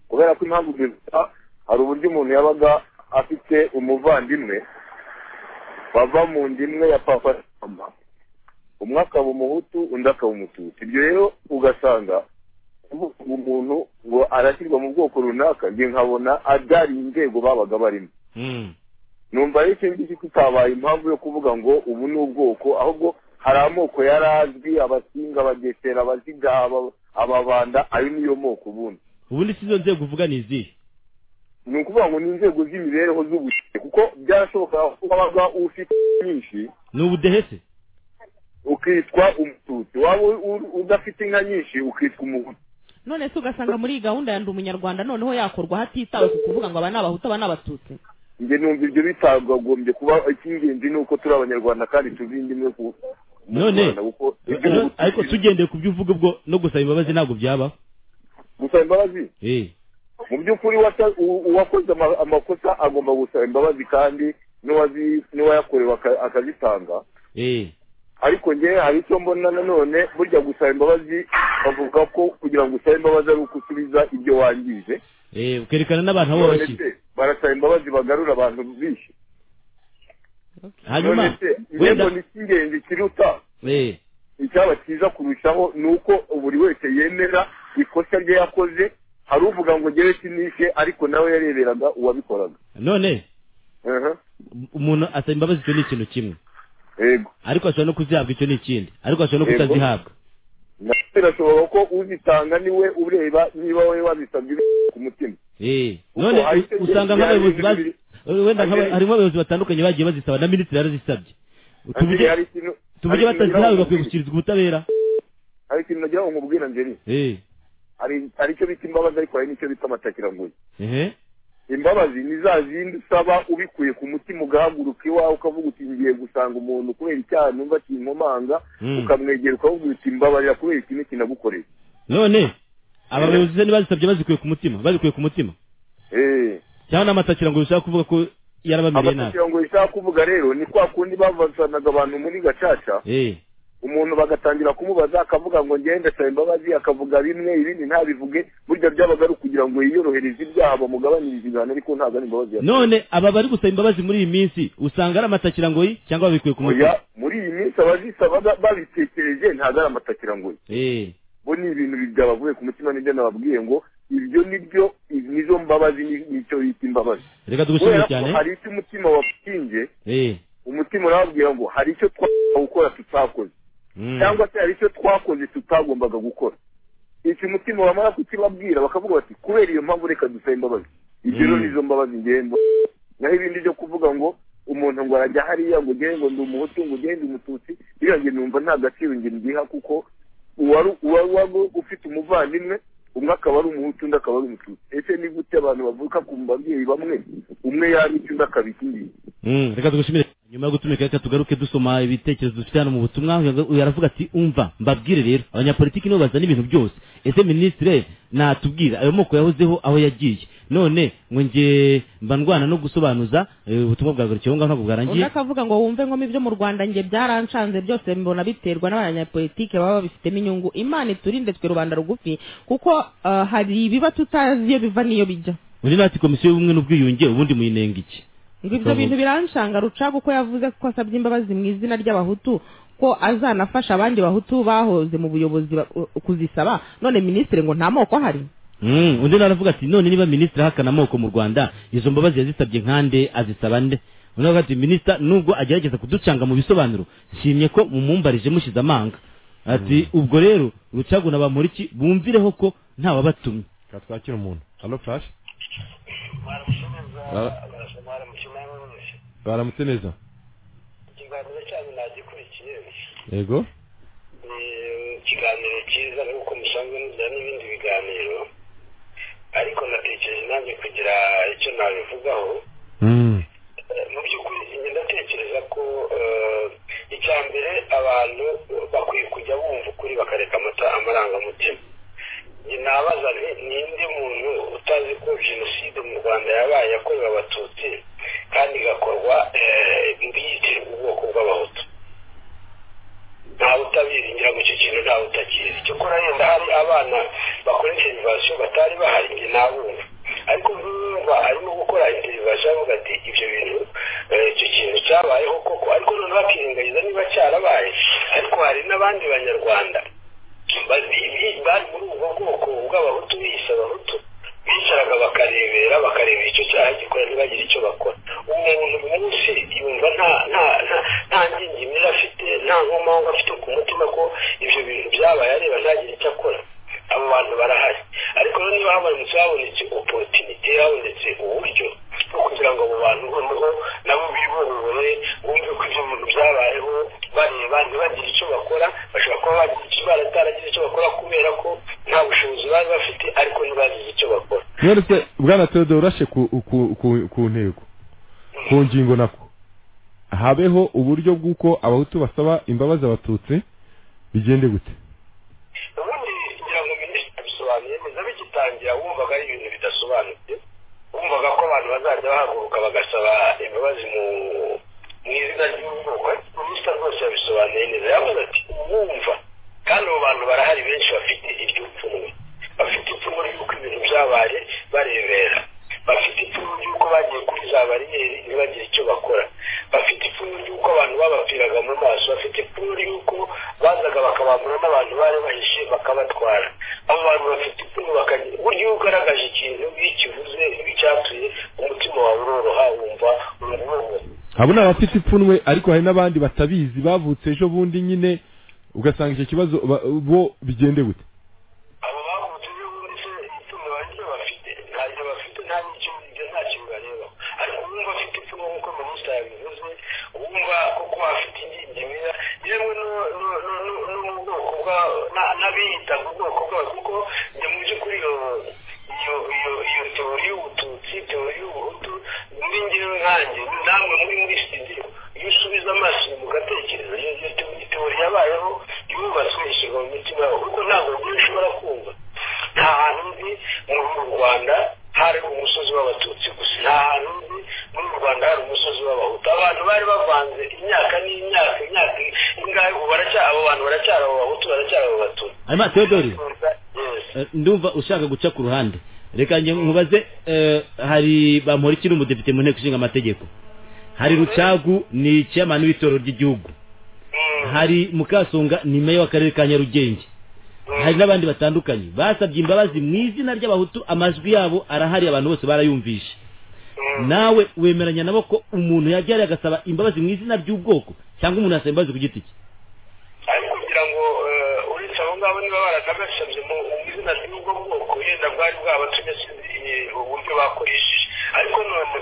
kubera ko impamvu bivuga hari uburyo umuntu yabaga afite umuvandimwe bava mu nda imwe ya papa na mama umwe akaba umuhutu undi akaba umututsi ibyo rero ugasanga umuntu ngo arashyirwa mu bwoko runaka njye nkabona adari inzego babaga barimo numva ari iki ngiki kitabaye impamvu yo kuvuga ngo ubu ni ubwoko ahubwo hari amoko yari azwi abasinga abagesera abaziga aba- ababanda ayo niyo moko ubundi ubundi si izo nzego uvuga ni izihe ni ukuvuga ngo ni inzego z'imibereho z'ubukire kuko byarashoboka ko wabaga ufite nyinshi ni ubudehe se ukitwa umututsi waba u- u- udafite inka nyinshi ukitwa umuhutu none se ugasanga muri iyi gahunda ya ndi umunyarwanda noneho yakorwa hatitawe ku kuvuga ngo aba ni abahutu aba ni abatutsi njye numva ibyo bitagombye kuba icy'ingenzi ni uko turi abanyarwanda kandi tuzi indimi ku mu None, Rwanda kuko Ano- ariko tugendeye ku byo uvuga ubwo no gusaba imbabazi ntabwo byabaho gusaba imbabazi Eh, mu by'ukuri wasa- u- uwakoze ama- amakosa agomba gusaba imbabazi kandi n'uwazi- n'uwayakorewe aka- akazitanga eh. ariko njye hari icyo mbona nanone burya gusaba imbabazi bavuga ko kugira ngo usabe imbabazi ari uko usubiza ibyo wangije Eh, ukerekana n'abantu abo None wabashyize se, barasaba imbabazi bagarura abantu bishe hanyuma se wenda yego ni icy'ingenzi kiruta Eh, icyaba cyiza kurushaho ni uko buri wese yemera ikosa rye yakoze hari uvuga ngo njyewe sinishe ariko nawe yareberaga uwabikoraga none Aha, umuntu asaba imbabazi icyo ni ikintu kimwe yego ariko ashobora no kuzihabwa icyo ni ikindi ariko ashobora no Yego. kutazihabwa nawe birashoboka ko uzitanga niwe ureba niba wowe wabisabye ku mutima Eh, Kuko none hari u- icyo usanga gihe nk'abayobozi byari bazi wenda nk'aba- Hari- harimo abayobozi batandukanye bagiye bazisaba na minisitiri yarazisabye Angeli, hari ikintu tuvuge hari ikintu batazihawe ngira ngo bakwiye gushyikirizwa ubutabera hari ikintu nagira ngo nkubwire Angeli Eh, hari hari icyo bita imbabazi ariko hari n'icyo bita amatakirangoyi ehe. imbabazi ni za zindi usaba ubikuye ku mutima ugahaguruka iwawe ukavuga uti ngiye gusanga umuntu kubera icyaha numva kinkomanga Mm. ukamwegera ukavuga uti mbabarira kubera ikintu kinagukoreye none aba bayobozi se ntibazisabye bazikuye ku mutima bazikuye ku mutima Eh, cyangwa n'amatakira ngo bishaka kuvuga ko yarabamereye nabi amatakirangoyi ishaka kuvuga rero ni kwa kundi bavanaga abantu muri gacaca Eh, umuntu bagatangira kumubaza akavuga ngo ngende ndasaba imbabazi akavuga bimwe ibindi ntabivuge burya byabaga ari ukugira ngo yiyorohereze ibyaha bamugabanirize ibihano ariko ntabwo ari imbabazi yasabye. none aba bari gusaba imbabazi muri iyi minsi usanga ari amatakirangoyi cyangwa babikuye ku Oya, mutima muri iyi minsi abazisaba ba- babitekereje ntabwo ari amatakirangoyi Eh, bo ni ibintu byabavuye ku mutima nibyo nababwiye ngo ibyo nibyo nizo mbabazi ni- nicyo bita imbabazi reka tugushimire Kubera ko cyane hari icyo umutima wapinge Eh, umutima urababwira ngo hari icyo twagombaga gukora tutakoze mm. cyangwa se hari icyo twakoze tutagombaga gukora icyo umutima wamara kukibabwira bakavuga bati kubera iyo mpamvu reka dusabe imbabazi ibyo rero Mm. nizo mbabazi ngendo naho ibindi byo kuvuga ngo umuntu ngo arajya hariya ngo ugende ngo ndi umuhutu ngo ugende umututsi iriya nge numva nta gaciro nge ndiha kuko uwari uwari waba ufite umuvandimwe umwe akaba ari umuhutu undi akaba ari umututsi ese ni gute abantu bavuka ku babyeyi bamwe umwe yabica undi akabika indi Mm, reka tugushimire nyuma yo gutumika reka tugaruke dusoma ibitekerezo dufite hano mu butumwa uyu- uyu aravuga ati umva mbabwire rero abanyapolitiki nibo bazana ibintu byose ese minisitire natubwira ayo moko yahozeho aho yagiye none ngo nge mba ndwana no gusobanuza eh, ubutumwa bwagarukiyeho ngaho ntabwo undi bwarangiye akavuga ngo wumve nko ibyo mu rwanda nge byarancanze byose mbona biterwa n'abanyapolitike baba babifitemo inyungu imana iturinde twe rubanda rugufi kuko ah, hari ibiba tutazi iyo biva n'iyo bijya undi nawe ati komisiyo y'ubumwe n'ubwiyunge ubundi muyinenga iki ngo ibyo bintu birancanga rucaga uko yavuze ko asabye imbabazi mu izina ry'abahutu ko azanafasha abandi bahutu bahoze mu buyobozi ba- u- kuzisaba none minisitiri ngo nta moko ahari Mm, undi nawe aravuga ati none niba minisitiri ahakana amoko mu rwanda izo mbabazi yazisabye nkande azisaba nde undi aravuga ati minisita nubwo agerageza kuducanga mu bisobanuro nshimye ko mumumbarije mushize amanga ati ubwo rero rucagu na bamuriki bumvireho ko ntawabatumye katwakira umuntu alo flash baramutse neza ikiganiro cyanyu nagikurikiye yego Eh, ikiganiro cyiza nk'uko musanzwe mugira n'ibindi biganiro ariko natekereje nanjye kugira icyo nabivugaho Eh, mu by'ukuri njye ndatekereza ko eh, icya mbere abantu bakwiye kujya bumva ukuri bakareka amata- amarangamutima njye nabaza nti ninde muntu utazi ko jenoside mu rwanda yabaye yakorewe abatutsi kandi igakorwa eh, yitirirwa ubwoko bw'abahutu ntawe utabizi ngira ngo icyo kintu ntawe utakizi cyokora yenda hari abana bakora interivasiyo batari bahari njye nabumva ariko nkumva arimo gukora interivasiyo avuga ati ibyo bintu eh, icyo kintu cyabayeho koko ariko none bakirengagiza niba cyarabaye ariko hari n'abandi banyarwanda bazi- bi- bari muri ubwo bwoko bw'abahutu biyise abahutu bicaraga bakarebera bakareba icyo cyaha gikora ntibagire icyo bakora uwo muntu buri munsi yumva nta nta nta- nta ngingimira afite nta nkomanga afite ku mutima ko ibyo bintu byabaye areba ntagire icyo akora abo bantu barahari ariko rero niba habonetse habonetse oporutinite habonetse uburyo bwo kugira ngo abo bantu noneho nabo biborohere bumve ko ibyo bintu byabayeho bareba ntibagire icyo bakora bashobora kuba bagira icyo barataragira icyo bakora kubera ko nta bushobozi bari bafite ariko ntibagize icyo bakora mweretse bwana teodoro urashe ku ku- ku- ku ntego ku ngingo nako habeho uburyo bw'uko abahutu basaba imbabazi abatutsi bigende gute ubundi kugira ngo minisitiri abisobanuye neza bigitangira wumvaga ari ibintu bidasobanutse wumvaga ko abantu bazajya bahaguruka bagasaba imbabazi mu mu izina ry'ubwoko ariko minisitiri rwose yabisobanuye neza yavuze ati uwumva kandi abo bantu barahari benshi bafite iryo pfunwe bafite ipfunwe ry'uko ibintu byabaye barebera bafite ipfunwe ry'uko bagiye kuri za bariyeri ntibagire icyo bakora bafite ipfunwe ry'uko abantu babapfiraga mu maso bafite ipfunwe ry'uko bazaga bakabambura n'abantu bari bahishe bakabatwara abo bantu bafite ipfunwe bakagira buryo iyo ugaragaje ikintu iyo ukivuze iyo ucyatuye umutima wawe uroroha wumva uramuwe abo ni abafite ipfunwe ariko hari n'abandi batabizi bavutse ejo bundi nyine ugasanga icyo kibazo ba- bo bigende gute abo bavutse ejo bundi se ipfunwe bari ryo bafite ntaryo bafite nta n'icyo biga nta kintu barebaho ariko uwumva afite ipfunwe nk'uko minisitiri yabivuze uwumva koko afite ingingimira yewe no- no- no- no- no mu bwoko bwa na- n'abiyita mu bwoko bwabo kuko njye mu by'ukuri iyo iyo iyo iyo teori y'ubututsi teori y'ubuhutu muri ngewe nkanjye namwe muri muri studio iyo usubiza amaso inyuma ugatekereza iyo iyo te- teori yabayeho yubatswe ishyirwa mu mitima yabo kuko ntabwo njyewe ushobora kumva nta hantu nzi muri uru rwanda hari umusozi w'abatutsi gusa nta hantu nzi muri uru rwanda hari umusozi w'abahutu abantu bari bavanze imyaka n'imyaka imyaka ingahe ubu baracya abo bantu baracyari abo bahutu baracyari abo batutsi hanyuma teodori eh, ndumva ushaka guca ku ruhande reka nge nkubaze eh, hari bamporiki ni umudepite mu nteko ishinga amategeko hari rucagu ni icyamani w'itorero ry'igihugu hari mukasonga ni meya w'akarere ka nyarugenge hari n'abandi batandukanye basabye imbabazi mu izina ry'abahutu amajwi yabo arahari abantu bose barayumvisha nawe wemeranya nabo ko umuntu yajya hariya agasaba imbabazi mu izina ry'ubwoko cyangwa umuntu yasaba imbabazi ku giti cye ariko kugira ngo eh, uretse abo ngabo niba baranabasabye mu mu izina ry'ubwo bwoko yenda bwari bwabatumye sinzi eh, uburyo bakoresheje ariko noneho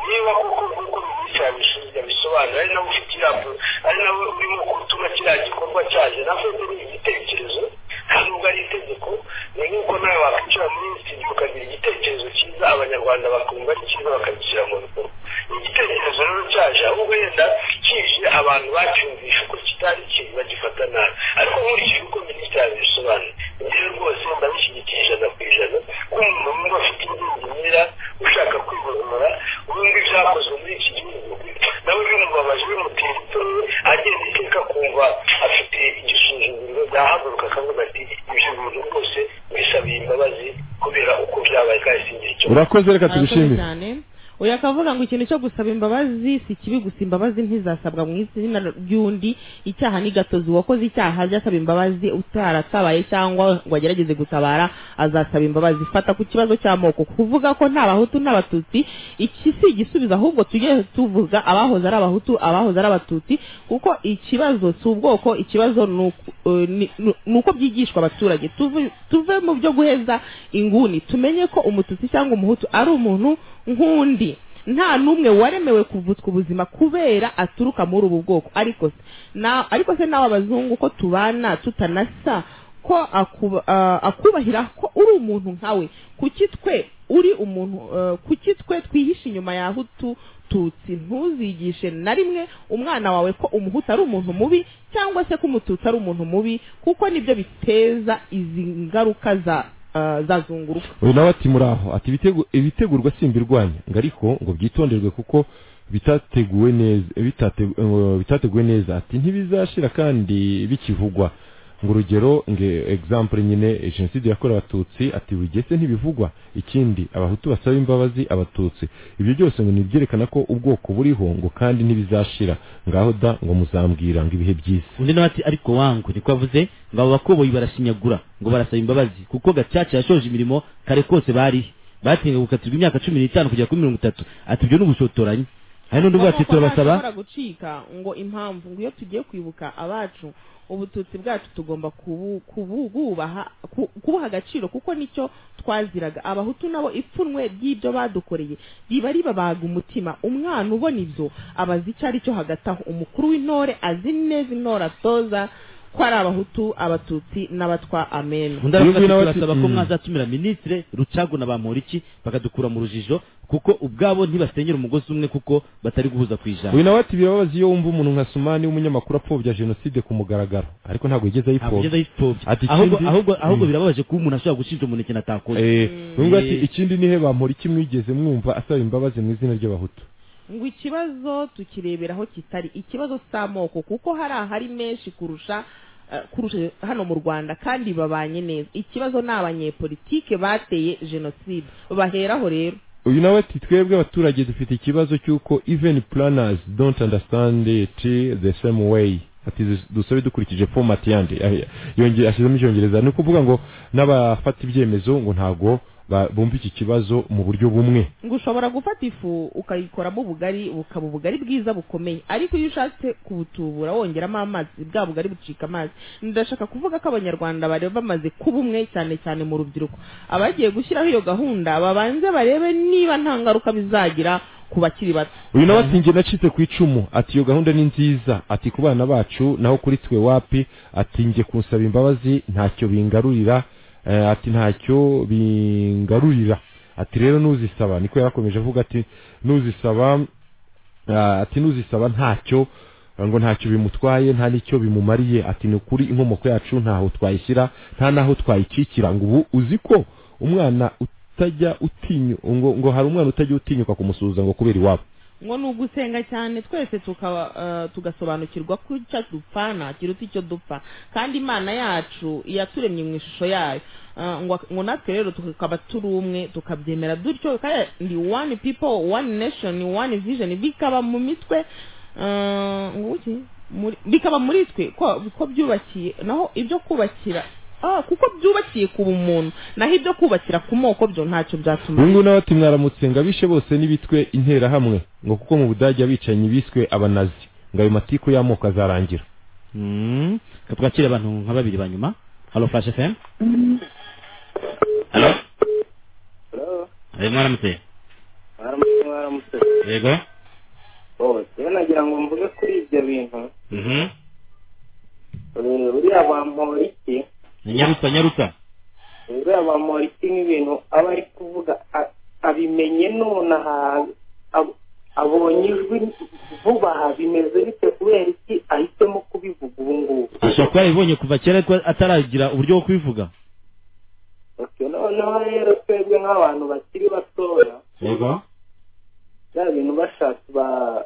niba koko nk'uko minisitiri yabisobanura ari nawe ufite ijambo ari nawe urimo gutuma kiriya gikorwa cyaje nafite igitekerezo kandi ubwo ari itegeko ni nk'uko nawe wakwicara muri studio ukagira igitekerezo cyiza abanyarwanda bakumva ari cyiza bakagishyira mu bikorwa igitekerezo rero cyaje ahubwo yenda kije abantu bacyumvisha uko kitari ikintu bagifata nabi ariko nkurikije uko minisitiri yabisobanuye njyewe rwose ndabishyigikiye ijana ku ijana ko umuntu wumva afite ibindi nyira ushaka kwigorora wumva ibyakozwe muri iki gihugu nawe bimubabaje bimutera ipfunwe agenda iteka kumva afite igisuzuguriro byahaguruka akavuga ati ibyo bintu rwose bisabiye imbabazi kubera uko byabaye kandi singira icyo urakoze reka tubishimire uyu akavuga ngo ikintu cyo gusaba imbabazi si kibi gusa imbabazi ntizasabwa mu izina ry'undi icyaha ni gatozi uwakoze icyaha ajya asaba imbabazi utaratabaye cyangwa ngo agerageze gutabara azasaba imbabazi fata ku kibazo cy'amoko kuvuga ko nta bahutu n'abatutsi iki si igisubizo ahubwo tujye tuvuga abahoze ari abahutu abahoze ari abatutsi kuko ikibazo si ubwoko ikibazo ni uku- eh, ni- ni- ni uko byigishwa abaturage Tuve- tuve mu byo guheza inguni tumenye ko umututsi cyangwa umuhutu ari umuntu nk'undi nta n'umwe waremewe kuvutswa ubuzima kubera aturuka muri ubu bwoko ariko se- na ariko se nawe abazungu ko tubana tutanasa ko akuba- ah, akubahira ko uri umuntu nkawe kuki twe uri umuntu eh, kuki twe twihishe inyuma ya hutu tutsi ntuzigishe na rimwe umwana wawe ko umuhutu ari umuntu mubi cyangwa se ko umututsi ari umuntu mubi kuko nibyo biteza izi ngaruka za ah, za zunguruka uyu nawe ati muraho ati "Ibitego- ibitegurwa simbirwanya ngo ariko ngo byitonderwe kuko bitateguwe neza bitate- ngo bitateguwe neza ati ntibizashira kandi bikivugwa ngo urugero nge example nyine jenoside yakorewe abatutsi ati bugese ntibivugwa ikindi abahutu basaba imbabazi abatutsi ibyo byose ngo nibyerekana ko ubwoko buriho ngo kandi ntibizashira ngaho da ngo muzambwira ngo ibihe byiza undi nawe ati ariko wangu niko avuze ngo abo bakoboyi barashinyagura ngo barasaba imbabazi kuko gacaca yashoje imirimo kare kose barihe batinga gukatirwa imyaka cumi n'itanu kugera kuri mirongo itatu ati ibyo ni ubushotoranyi hari n'undi uvuga ati Nk'uko turabasaba ntashobora gucika ngo impamvu ngo iyo tugiye kwibuka abacu ubututsi bwacu tugomba kubu- kubu- kububaha- ku- kubuha agaciro kuko nicyo twaziraga abahutu nabo ipfunwe ry'ibyo badukoreye riba ribabaga umutima umwana ubona ibyo abaza icyo ari cyo hagati aho umukuru w'intore azi neza intore atoza ko ari abahutu abatutsi n'abatwa amena undi aravuga ati Yugi nawe ati- turasaba ko Mm. mwazatumira minisitire rucagu na bamporiki bakadukura mu rujijo kuko ubwabo ntibasenyera umugozi umwe kuko batari guhuza ku ijana uyu nawe ati birababaza iyo wumva umuntu nka sumani w'umunyamakuru apfobya jenoside ku mugaragaro ariko ntabwo yigeze ntabwo ayipfobya ayipfobya Ati ahubwo ikindi- ahubwo ahubwo Mm. birababaje kuba umuntu ashobora gushinja umuntu ikintu atakoze Eh, nubwo ati Eh, ikindi nihe bamura iki mwigeze mwumva asaba imbabazi mu izina ry'abahutu ngo ikibazo tukirebera aho kitari ikibazo si amoko kuko hari ahari menshi kurusha eh, kurusha hano mu rwanda kandi babanye neza ikibazo ni abanyepolitike bateye jenoside baheraho rero uyu nawe ati twebwe abaturage dufite ikibazo cy'uko even planners don't understand it the same way ati dus- dusabe dukurikije format yandi Ah, yongeye ashyizemo icyongereza ni ukuvuga ngo n'abafata ibyemezo ngo ntabwo ba- bumva iki kibazo mu buryo bumwe ngo ushobora gufata ifu ukayikoramo ubugari bukaba ubugari bwiza bukomeye ariko iyo ushatse kubutubura wongeramo amazi bwa bugari bucika amazi ndashaka kuvuga ko abanyarwanda bari bamaze kuba umwe cyane cyane mu rubyiruko abagiye gushyiraho iyo gahunda babanze barebe niba nta ngaruka bizagira ku bakiri bato uyu nawe ati njye nacitse ku icumu ati iyo gahunda ni nziza ati ku bana bacu naho kuri twe wapi ati njye kunsaba imbabazi ntacyo bingarurira eh, ati ntacyo bingarurira ati rero nuzisaba niko yarakomeje avuga ati nuzisaba Ah, ati nuzisaba ntacyo ngo ntacyo bimutwaye nta n'icyo bimumariye ati ni ukuri inkomoko yacu ntaho twayishyira nta n'aho twayikikira ngo ubu uzi ko umwana utajya utinyu ngo, ngo hari umwana utajya utinyuka kumusuhuza ngo kubera iwabo ngo ni ugusenga cyane twese tukaba eh, tugasobanukirwa ko icyo dupfa ntakiruta icyo dupfa kandi imana yacu yaturemye mu ishusho yayo Eh, ngo ngo natwe rero tukaba turi umwe tukabyemera dutyo kandi one people one nation one vision bikaba mu mitwe eh, ngo iki? Muri- bikaba muri twe ko ko byubakiye naho ibyo kubakira ah, kuko byubakiye ku bumuntu naho ibyo kubakira ku moko byo ntacyo byatuma uyu nguyu nawe ati mwaramutse ngo abishe bose n'ibitwe interahamwe ngo kuko mu budage abicanyi biswe abanazi ngo ayo matiku y'amoko azarangira Mm. Ka twakire abantu nka babiri ba nyuma halo flash fm halo halo mwaramutse baramutse baramutse yego bose nagira ngo mvuge kuri ibyo bintu Mhm. eh, buriya bamporiki nyaruta nyaruta buriya bamporiki nk'ibintu aba ari kuvuga a- abimenye nonaha ab- abonye ijwi vuba aha bimeze bite kubera iki ahisemo kubivuga ubu ngubu ashobora kuba yabibonye kuva kera ariko ataragira uburyo bwo kubivuga Okay, noneho rero twebwe nk'abantu bakiri batoya yego bya bintu bashatse ba-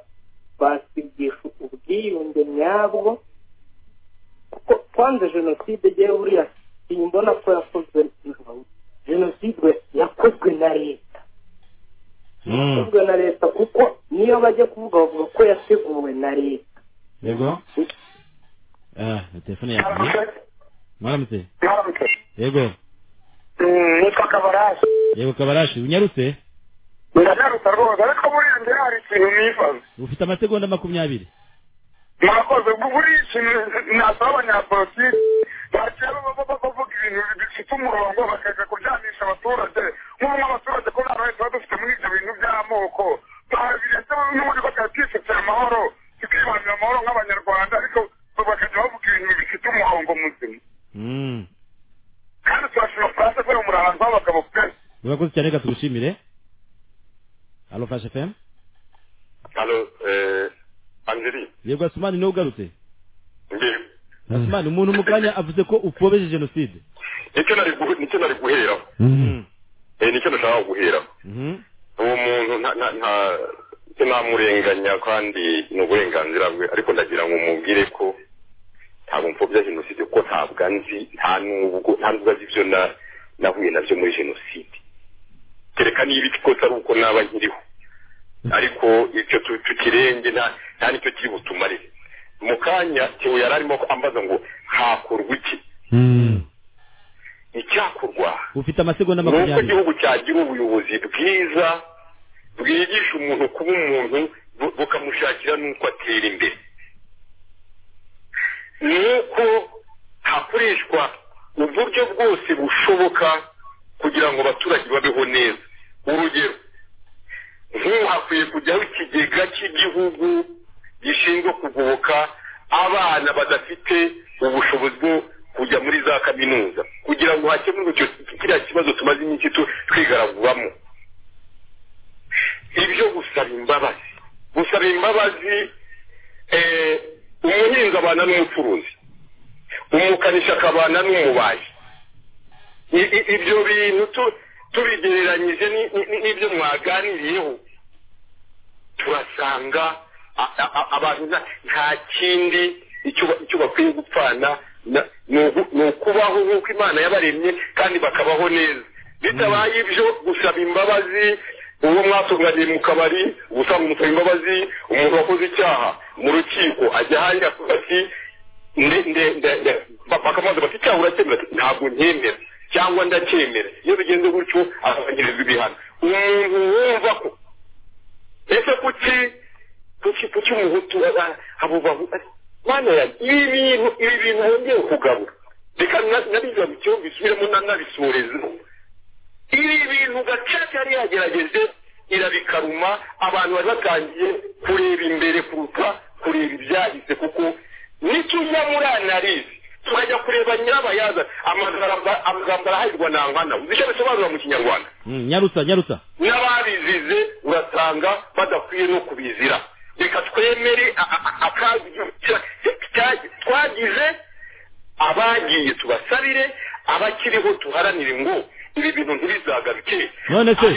basigisha ubwiyunge nyabwo kuko kwanze jenoside igiye buriya iyi mbona ko yakozwe jenoside yakozwe na leta yakozwe na leta kuko niyo bajya kuvuga bavuga ko yateguwe na leta yego ah telefone yagiye mwaramutse yego nitwa kabaraje yego kabarashi unyarutse ndanaruta rwose ariko buriya njye hari ikintu nibaza ufite amasegonda makumyabiri murakoze buriya ikintu nasaba abanyapolitiki bakera baba bavuga ibintu bifite umurongo bakajya kuryanisha abaturage nk'ubu nk'abaturage ko nta ruhare tuba dufite muri ibyo bintu by'amoko barabiretse n'ubundi bakajya twisutse amahoro tukibanira amahoro nk'abanyarwanda ariko bakajya bavuga ibintu bifite umurongo muzima Mm. kandi turashima faransa kubera murahantu h'abagabo pe urakoze cyane reka tugushimire alo flash fm hano eh, angeli yego asumani niwe ugarutse ngewe asumani umuntu mu kanya avuze ko upobeje jenoside nicyo nari guhe- nicyo nari guheraho Eh, nicyo nashaka guheraho uwo muntu nta nta nta- sinamurenganya kandi ni uburenganzira bwe ariko ndagira ngo mubwire ko ntabwo mfobya jenoside kuko ntabwo nzi nta nubwo nta nubwo azi ibyo na- nahuye nabyo muri jenoside kereka niba ikosa ari uko naba nkiriho ariko icyo tu- tukirenge nta nta nicyo kiri butumarire mu kanya tewe yari arimo ambaza ngo hakorwa iki icyakorwa ufite amasegonda ni uko makumyabiri igihugu cyagira ubuyobozi bwiza bwigisha umuntu kuba umuntu bu- bukamushakira n'uko atera imbere ni uko hakoreshwa uburyo bwose bushoboka kugira ngo abaturage babeho neza urugero nk'ubu hakwiye kujyaho ikigega cy'igihugu gishinzwe kugoboka abana badafite ubushobozi bwo kujya muri za kaminuza kugira ngo hakemurwe icyo kiriya kibazo tumaze iminsi tu- twigaraguramo ibyo gusaba imbabazi gusaba imbabazi eh, umuhinzi abana n'umucuruzi umukanishi akabana n'umubaji I- i- ibyo bintu tu- tubigereranyije ni- ni- ni- n'ibyo mwaganiriyeho turasanga a- a- a- abantu nta- nta kindi icyo ba- icyo bakwiye gupfana na- ni ugu- ni ukubaho nk'uko imana yabaremye kandi bakabaho neza bitabaye ibyo gusaba imbabazi uwo mwatunganye mu kabari gusanga umusaba imbabazi umuntu wakoze icyaha mu rukiko ajya ahandi akavuga ati nde- nde- nde- nde- ba- bakamubaza bati icyaha urakemera ati ntabwo ntemera cyangwa ndacyemera iyo bigenze gutyo azabanyirizwa ibihano umuntu wumva ko ese kuki kuki kuki umuhutu aba- abo bahutu mana yanjye ibi bintu ibi bintu wongeye kugabura reka na- nabiza mu kigo mbisubiremo na- nabisoreze ibi bintu gacaca yari yagerageje irabikaruma abantu bari batangiye kureba imbere kuruta kureba ibyahise kuko nitujya muri analize tukajya kureba nyirabayaza amagambo amagambo arahirwa nangana uzi icyo bisobanura mu kinyarwanda Mm, nyaruta nyaruta n'ababizize urasanga badakwiye no kubizira reka twemere a- a- a- akazi cya- cya- twagize abagiye tubasabire abakiriho tuharanire ngo ibi bintu ntibizagaruke none se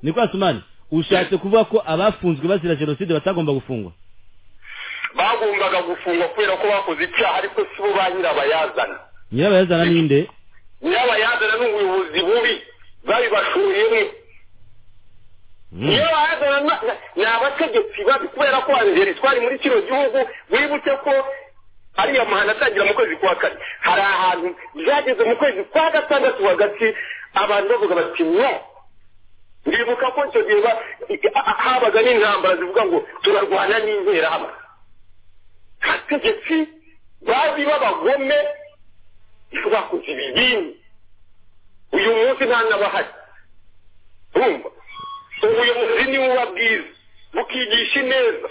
niko asumani ushatse kuvuga ko abafunzwe bazira jenoside batagomba gufungwa bagombaga gufungwa kubera ko bakoze icyaha ariko si bo ba nyirabayazana nyirabayazana ninde nyirabayazana ni ubuyobozi bubi babibashoriyemo niyo bazana na- na- ni abategetsi babi kubera ko angeri twari muri kino gihugu wibuke ko ariya mahano atangira mu kwezi kwa kane hari ahantu byageze mu kwezi kwa gatandatu hagati abantu bavuga bati no ndibuka ko icyo gihe ba- i- a- a- habaga n'intambara zivuga ngo turarwana n'interahamwe abategetsi bazi b'abagome bakoze ibibini uyu munsi nta n'abahari urumva ubuyobozi ni buba bwiza bukigisha ineza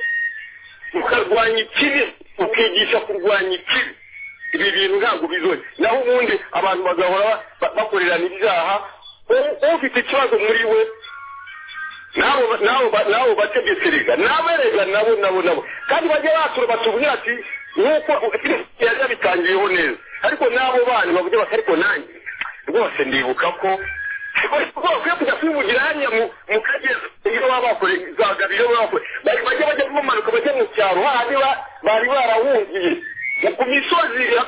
ukarwanya ikibi ukigisha kurwanya ikibi ibi bintu ntabwo bizoye naho ubundi abantu bagahora ba- bakorerana ibyaha u- ufite ikibazo muri we nabo nabo nabo bategetse rega nabo rega nabo nabo nabo kandi bajya batura batubwira ati nk'uko yari yabitangiyeho neza ariko n'abo bana bavuga bati ariko nanjye rwose ndibuka ko rwose kujya kwivugira hariya mu mu kagera iyo baba bakoreye za gabiro baba bakoreye bari bajya bajya bamanuka bajya mu cyaro hahandi ba- bari barahungiye Mu- ku misozi ya-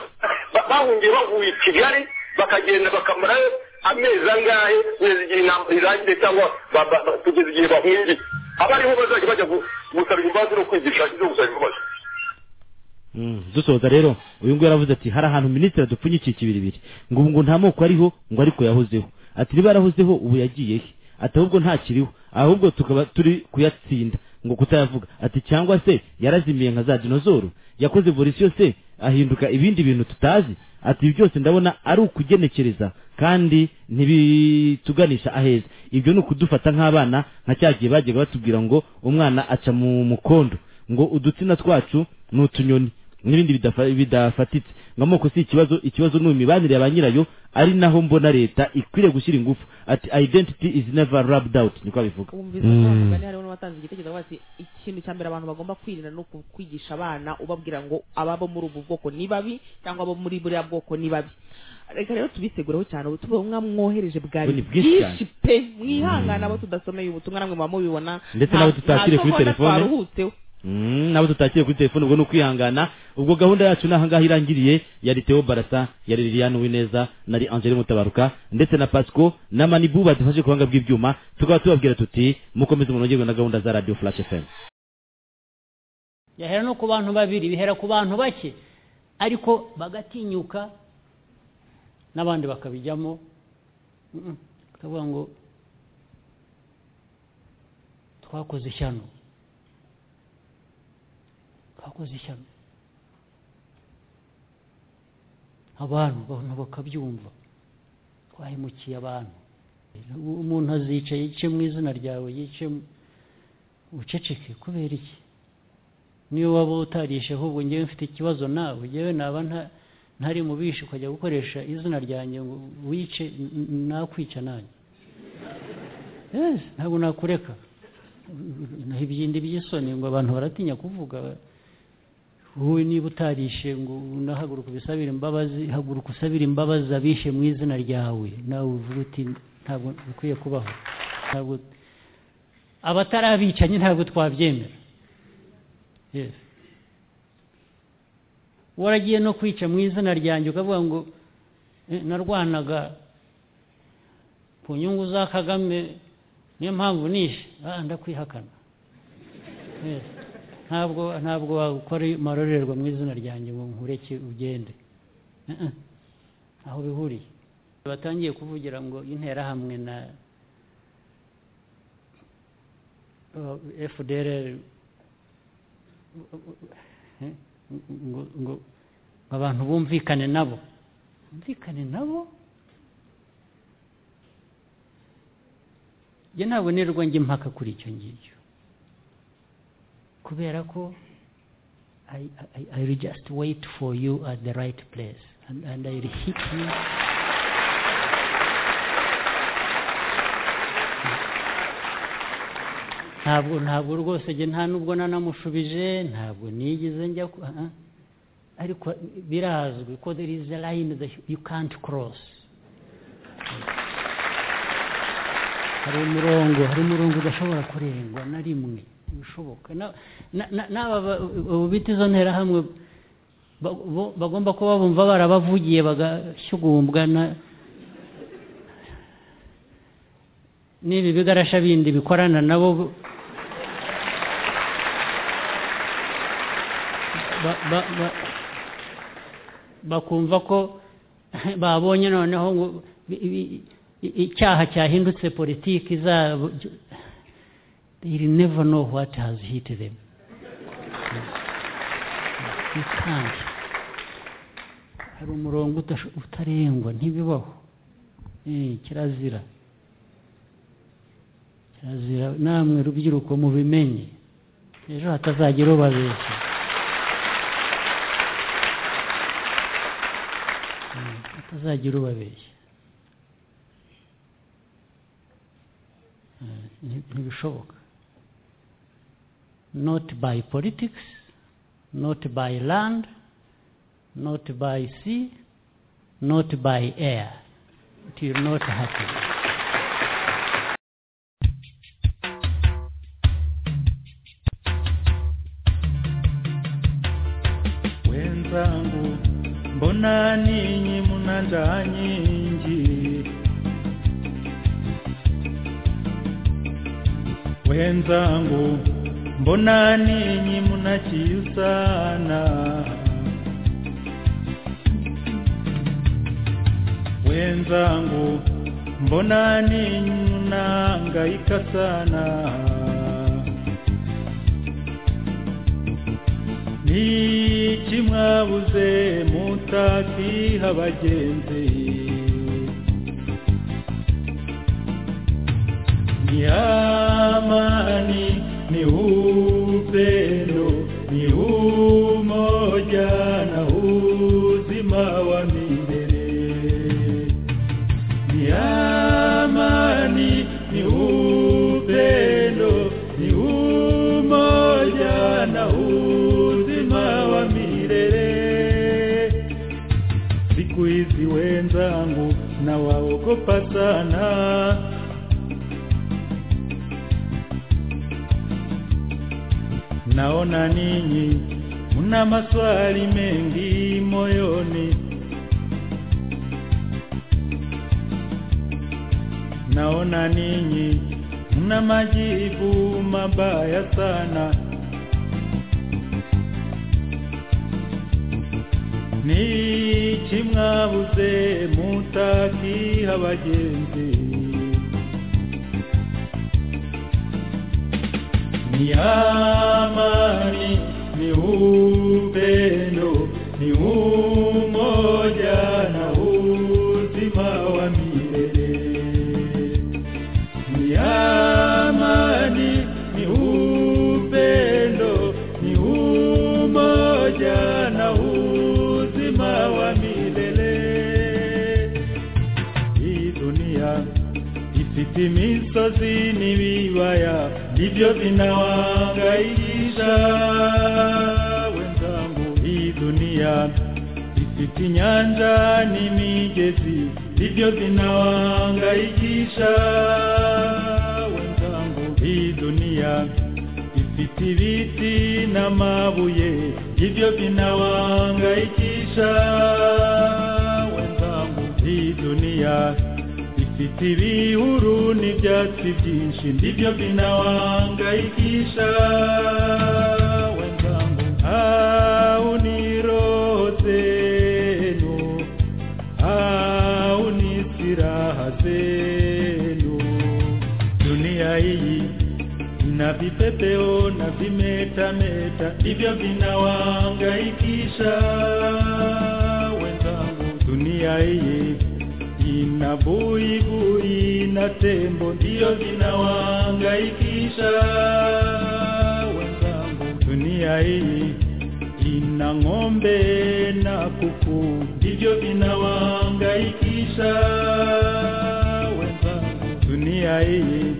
ba- bahungiye bavuye i kigali bakagenda bakamarayo amezi angahe kugeza igihe inama irangire cyangwa ba- ba- ba- kugeza igihe bahungiye abariho bazajya bajya gu- gusaba imbabazi no kwigisha ibyo gusaba imbabazi Mm, dusoza rero uyu nguyu yaravuze ati hari ahantu minisitiri adupfunyikira ikibiribiri ngo ubu ngo nta moko ariho ngo ariko yahozeho ati niba yarahozeho ubu yagiye he ati ahubwo ntakiriho ahubwo tukaba turi kuyatsinda ngo kutayavuga ati cyangwa se yarazimiye nka za dinozoro yakoze evolution se ahinduka ibindi bintu tutazi ati ibi byose ndabona ari ukugenekereza kandi ntibituganisha aheza ibyo ni ukudufata nk'abana nka cya gihe bajyaga batubwira ngo umwana aca mu mukondo ngo udutsina twacu ni utunyoni n'ibindi bidafa- bidafatitse ngo amoko si ikibazo ikibazo ni imibanire ya ba nyirayo ari naho mbona leta ikwiriye gushyira ingufu ati identity is never rubbed out niko abivuga wumvise ko umugani hariho n'uwatanze igitekerezo avuga ati ikintu cya mbere abantu bagomba kwirinda ni uku- kwigisha abana ubabwira ngo ababo muri ubu bwoko ni babi cyangwa abo muri buriya bwoko ni babi reka rero tubisegureho cyane ubu tuba mwamwohereje bwari Ubu ni bwinshi bwinshi pe mwihangane abo tudasomeye ubutumwa namwe muba mubibona Ndetse Nta- n'abo tutakiriye nta kuri sogonda telefone. twaruhutseho Mm, nabo tutakiriye kuri telefone ubwo ni ukwihangana ubwo gahunda yacu ni ahangaha irangiriye yari Theo Barasa yari Liliane Uwineza nari Angele Mutabaruka ndetse na Pasco na Manibu badufashe ku buhanga bw'ibyuma tukaba tubabwira tuti mukomeze munogerwe na gahunda za Radio Flash FM bihera no ku bantu babiri bihera ku bantu bake ariko bagatinyuka n'abandi bakabijyamo Mm, mm. tukavuga ngo twakoze ishyano twakoze ishyano abantu abantu bakabyumva twahemukiye abantu umuntu azicaye yice mu izina ryawe yice mu- uceceke kubera iki niyo waba utarisheho ubu ngewe mfite ikibazo nawe ngewe naba nta- ntari mu bishi ukajya gukoresha izina ryanjye ngo wice n- n- nakwica nanjye Yes, ntabwo nakureka naho ibyindi by'isoni ngo abantu baratinya kuvuga wowe niba utarishe ngo unahaguruka ubisabire imbabazi haguruka usabire imbabazi abishe mu izina ryawe nawe uvuga uti ntabwo bikwiye kubaho ntabwo abatari abicanyi ntabwo twabyemera Yes. waragiye no kwica mu izina ryanjye ukavuga ngo "Eh, narwanaga ku nyungu za kagame niyo mpamvu nishe ah ndakwihakana Yes. ntabwo ntabwo wakora amarorerwa mu izina ryanjye ngo nkureke ugende Eh, eh. aho bihuriye batangiye kuvugira ngo interahamwe na fdr ngo ngo ngo abantu bumvikane nabo bumvikane nabo njye ntabwo nirwo njya impaka kuri icyo ngicyo kubera ko I, I, I will just wait for you at the right place and, and I will hit you ntabwo ntabwo rwose njye nta nubwo nanamushubije ntabwo nigeze njya ku- ah, ah. ariko birazwi ko there is a line that you can't cross hari umurongo hari umurongo udashobora kurengwa na rimwe bishoboka Na- na- na- n'aba ba- ubu bita izo nterahamwe ba- bo- bagomba kuba bumva barabavugiye bagashyugumbwa na- n'ibi bigarasha bindi bikorana nabo bo- ba- ba- ba- bakumva ko babonye noneho ngo bi- bi- i- icyaha cyahindutse politiki zabo they will never know what has hit them you can't hari umurongo udasho- utarengwa ntibibaho Eh, kirazira kirazira namwe rubyiruko mubimenye ejo hatazagira ubabeshya atazagira ubabeshya ntibishoboka not by politics not by land not by sea not by air it will not happen wenzangu mbona ninyi mna njaa nyingi wenzangu mbona ninyi mna kiu sana wenzangu mbona ninyi mnahangaika sana niki mwabuze mutakiha bagenzi ni amani ni upendo ni umoja na uzima wa milele ni amani ni upendo ni umoja na uzima wa milele siku hizi wenzangu na waogopa sana naona ninyi mna maswali mengi moyoni naona ninyi mna majibu mabaya sana niki mwabuze mutakiha bagenzi ni amani ni upendo ni umoja na uzima wa milele ni amani ni upendo ni umoja na uzima wa milele hii dunia ifite imisozi n'ibibaya ibyo vinawangaisha wenzangu hii dunia ifite inyanja n'imigezi ibyo vinawangaikisha wenzangu hii dunia ifite ibiti n'amabuye ibyo vinawangaikisha wenzangu hii dunia ifite ibihuru n'ibyatsi byinshi nibyo binawangaikisha wenzangu hau niroze zenu hau ni silaha zenu dunia hii ina vipepeo na vimetameta ndivyo vinawangaikisha wenzangu dunia hii ina buibui na tembo ndiyo vinawahangaikisha wenzangu. Dunia hii ina ng'ombe na kuku ndivyo vinawahangaikisha wenzangu. Dunia hii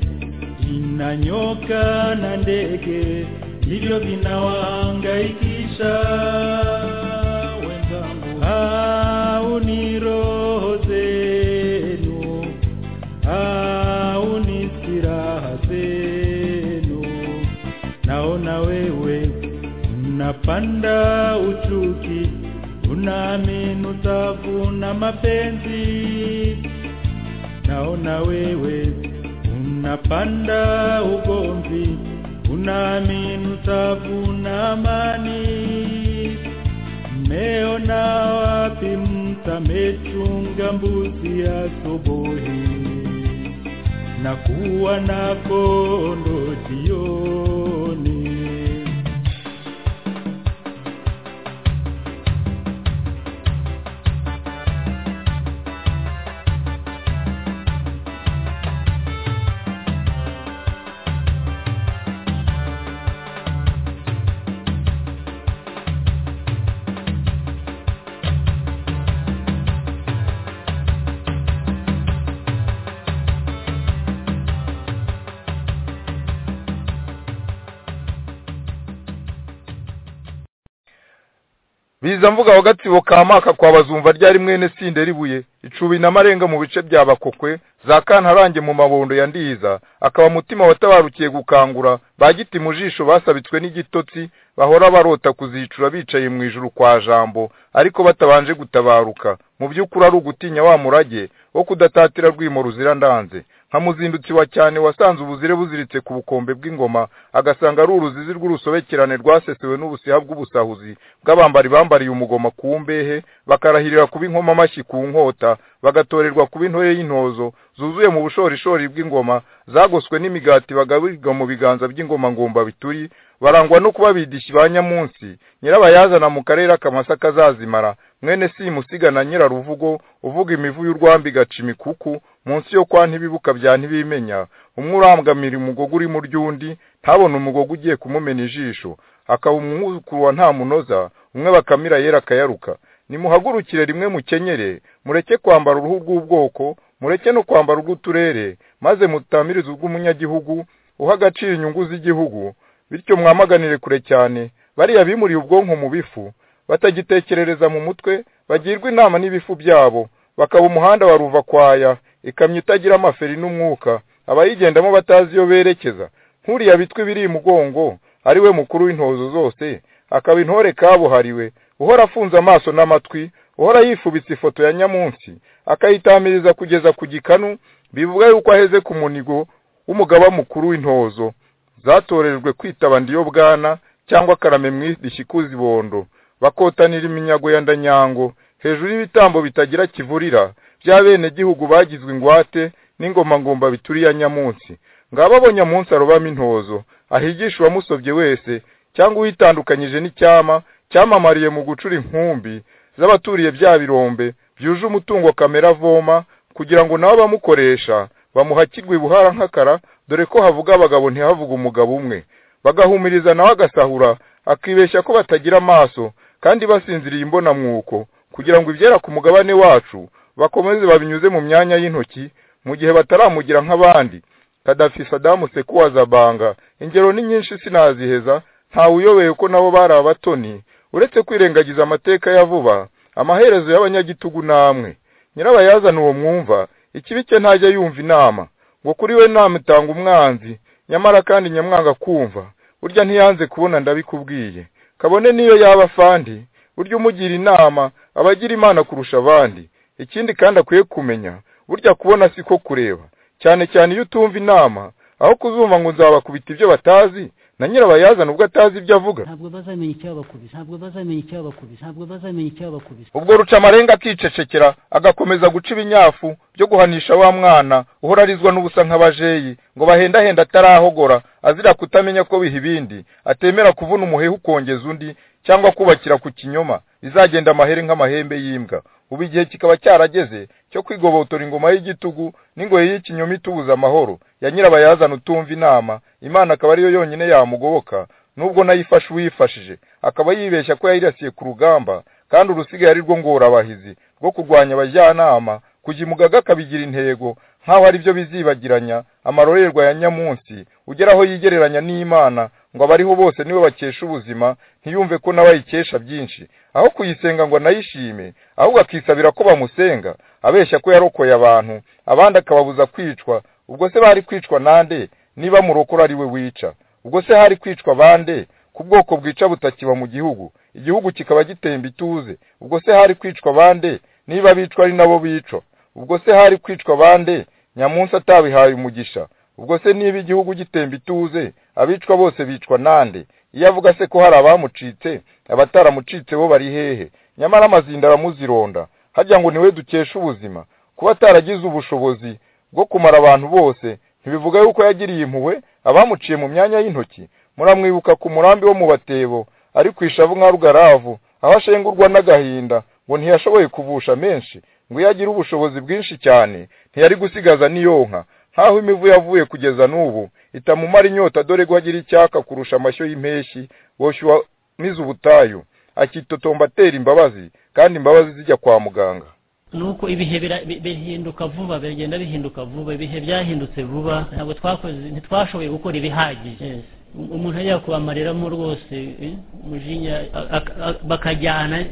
ina nyoka na ndege ndivyo vinawahangaikisha wenzangu. Au ni roho zenu au ni silaha zenu. Naona wewe unapanda uchuki, unaamini utavuna mapenzi. Naona wewe unapanda ugomvi, unaamini utavuna amani. Mmeona wapi mtamechunga mbuzi asubuhi na kuwa na kondo jioni? biza mvuga aho gatsibo ka maka kwa bazumva ryari mwene sinde ribuye icubi na marenga mu bice bya bakokwe za kantarange mu mabondo ya ndiza akaba mutima watabarukiye gukangura ba giti mu jisho basabitswe n'igitotsi bahora barota kuzicura bicaye mu ijuru kwa jambo ariko batabanje gutabaruka mu by'ukuri ari ugutinya wa murage wo kudatatira rwimo ruzira ndanze nka muzindutsi wa cyane wasanze ubuzire buziritse ku bukombe bw'ingoma agasanga ari uruzizi rw'urusobekerane rwasesewe n'ubusiha bw'ubusahuzi bw'abambari bambariye umugoma ku mbehe bakarahirira kuba inkomamashyi ku nkota bagatorerwa kuba intore y'intozo zuzuye mu bushorishori bw'ingoma zagoswe n'imigati bagaburirwa mu biganza by'ingoma ngomba bituri barangwa no kuba bidishi ba nyamunsi nyirabayazana mu karere akamasa kazazimara mwene simusiga na nyiraruvugo uvuga imivu y'urwambi igaca imikuku munsi yo kwa ntibibuka bya ntibimenya umwe uramgamira umugogo uri mu ry'undi ntabone umugogo ugiye kumumena ijisho akaba umwuzukuru wa nta munoza umwe bakamira yera akayaruka nimuhagurukire rimwe mukenyere mureke kwambara uruhu rw'ubwoko mureke no kwambara urw'uturere maze mutamirize ubw'umunyagihugu uha agaciro inyungu z'igihugu bityo mwamaganire kure cyane bariya bimuriye ubwonko mu bifu batagitekerereza mu mutwe bagirwa inama n'ibifu byabo bakaba umuhanda wa ruvakwaya ikamyo itagira amaferi n'umwuka abayigendamo batazi iyo berekeza nkuriya bitwa ibiri imugongo ari we mukuru w'intozo zose akaba intore kabuhariwe uhora afunze amaso n'amatwi uhora yifubitse ifoto ya nyamunsi akayitamiriza kugeza ku gikanu bivuga yuko aheze ku munigo w'umugaba mukuru w'intozo zatorejwe kwitaba ndiyo bwana cyangwa karame mwidishyi kuzibondo bakotanira iminyago ya ndanyango hejuru y'ibitambo bitagira kivurira bya bene gihugu bagizwe ingwate n'ingoma ngomba bituriya nyamunsi ngabo abo nyamunsi arobamo intozo ahigisha uwamusobye wese cyangwa uyitandukanyije n'icyama cyamamariye mu gucura inkumbi z'abaturiye bya birombe byuje umutungo kamera avoma kugira ngo nabo bamukoresha bamuhakirwe ibuhara nk'akara dore ko havuga abagabo ntihavuga umugabo umwe bagahumiriza nawe agasahura akibeshya ko batagira amaso kandi basinziriye imbonamwuko kugira ngo ibyera ku mugabane wacu bakomeze babinyuze mu myanya y'intoki mu gihe bataramugira nk'abandi kadafi sadamu sekuwaza banga ingero ni nyinshi sinaziheza ntawe uyobeye ko nabo bari abatoni uretse kwirengagiza amateka ya vuba amaherezo y'abanyagitugu namwe nyirabayazana uwo mwumva ikibi cye ntajya yumva inama ngo kuri we namutanga umwanzi nyamara kandi nyamwanga kumva burya ntiyanze kubona ndabikubwiye kabone niyo yaba afandi burya umugira inama aba agira imana kurusha abandi ikindi kandi akwiye kumenya burya kubona siko kureba cyane cyane iyo utumva inama aho kuzumva ngo nzabakubita ibyo batazi na nyirabayazana ubwo atazi ibyo avuga ntabwo bazamenya icyabakubise ntabwo bazamenya icyabakubise ntabwo bazamenya icyabakubise ubwo ruca amarenga akicecekera agakomeza guca ibinyafu byo guhanisha wa mwana uhora arizwa n'ubusa nk'abajeyi ngo bahendahenda atarahogora azira kutamenya ko biha ibindi atemera kuvuna umuheha ukongeza undi cyangwa kubakira ku kinyoma bizagenda amahere nk'amahembe y'imbwa ubu igihe kikaba cyarageze cyo kwigobotora ingoma y'igitugu n'ingoyi y'ikinyoma itubuza amahoro ya nyirabayazana utumva inama imana akaba ariyo yonyine yamugoboka nubwo nayo ifasha uwifashije akaba yibeshya ko yayirasiye ku rugamba kandi urusigaye ari rwo ngorabahizi rwo kurwanya abajyanama kujya imugaga akabigira intego nk'aho ari byo bizibagiranya amarorerwa ya nyamunsi ugeraho yigereranya n'imana ngo abariho bose niwe bakesha ubuzima ntiyumve ko nawe ayikesha byinshi aho kuyisenga ngo anayishime ahubwo akisabira ko bamusenga abeshya ko yarokoye abantu abandi akababuza kwicwa ubwo se bari kwicwa nande niba murokora ari we wica ubwo se hari kwicwa bande ku bwoko bwica butakiba mu gihugu igihugu kikaba gitemba ituze ubwo se hari kwicwa bande niba bicwa ari nabo bicwa ubwo se hari kwicwa bande nyamunsi atabihaye umugisha ubwo se niba igihugu gitemba ituze abicwa bose bicwa nande iyo avuga se ko hari abamucitse abataramucitse bo bari hehe nyamara amazinda aramuzironda hajya ngo niwe dukesha ubuzima kuba ataragize ubushobozi bwo kumara abantu bose ntibivuga yuko yagiriye impuhwe abamuciye mu myanya y'intoki muramwibuka ku murambi wo mu batebo ari ku ishavu nka rugaravu aho ashengurwa n'agahinda ngo ntiyashoboye kuvusha menshi ngo iyo agira ubushobozi bwinshi cyane ntiyari gusigaza n'iyonka nkaho imivu yavuye kugeza n'ubu itamumara inyota dore ko agira icyaka kurusha amashyo y'impeshyi boshywa n'izo ubutayu akitotomba atera imbabazi kandi imbabazi zijya kwa muganga nuko ibihe bihinduka vuba biragenda bihinduka vuba ibihe byahindutse vuba ntabwo twakoze ntitwashoboye gukora ibihagije umuntu ajya kubamareramo rwose eh, umujinya a- a- a- bakajyana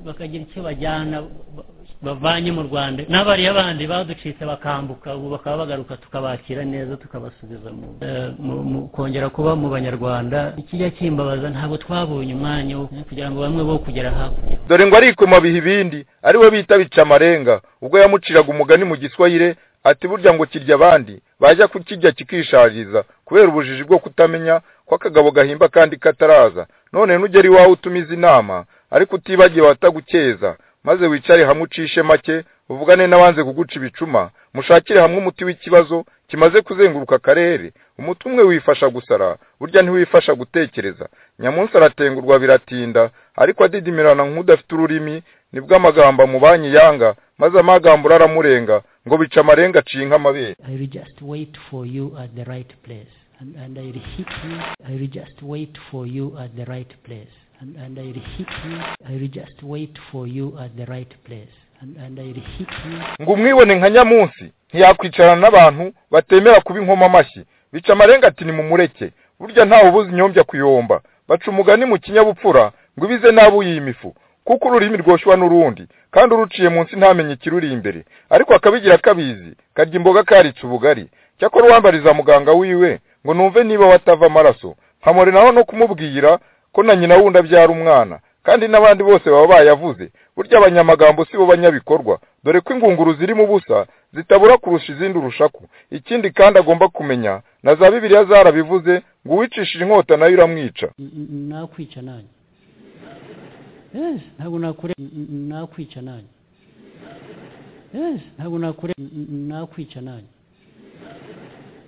bakagira icyo bajyana ba- bavanye mu rwanda n'abariya bandi baducitse bakambuka ubu bakaba bagaruka tukabakira neza tukabasubiza mu eh, mu- mu- kongera kuba mu banyarwanda ikijya kimbabaza ntabwo twabonye umwanya wo kugira ngo bamwe bo kugera hakurya dore ngo arikoma biha ibindi ari we bita bicamarenga ubwo yamuciraga umugani mu giswahire ati burya ngo kirya abandi bajya kukirya kikishariza kubera ubujiji bwo kutamenya ko akagabo gahimba kandi kataraza none nugera iwawe utumiza inama ariko utibagiwe atagukeza maze wicare hamwe ucishe make uvugane n'abanze kuguca ibicuma mushakire hamwe umuti w'ikibazo kimaze kuzenguruka akarere umuti umwe wifasha gusara burya ntiwifasha gutekereza nyamunsi aratengurwa biratinda ariko adidimirana nk'udafite ururimi nibwo amagambo amubanye yanga maze amagambura aramurenga ngo bica amarenga aciye nk'amabere I will just wait for you at the right place. And, and I will hit you. I will just wait for you at the right place. And, and I will hit you. I will just wait for you at the right place. And, and I will hit you. ngo umwibone nka nyamunsi ntiyakwicarana n'abantu batemera kuba inkoma amashyi bica amarenga ati ni mumureke burya ntawe ubuze inyombya kuyomba baca umugani mu kinyabupfura ngo ibize nabi uyimifu kuko ururimi rwoshywa n'urundi kandi uruciye munsi ntamenye ikiruri imbere ariko akabigira kabizi karya imboga karitse ubugari cyakora uwambariza muganga wiwe ngo numve niba watava amaraso nkamurinaho no kumubwira ko na nyina wundi abyara umwana kandi n'abandi bose baba bayavuze burya abanyamagambo si bo banyabikorwa dore ko ingunguru zirimo ubusa zitabura kurusha izindi urushaku ikindi kandi agomba kumenya na za bibiliya zarabivuze ngo uwicishije inkota nayo iramwica nakwica nanjye yes ntabwo nakure nakwica nanjye yes ntabwo nakure nakwica nanjye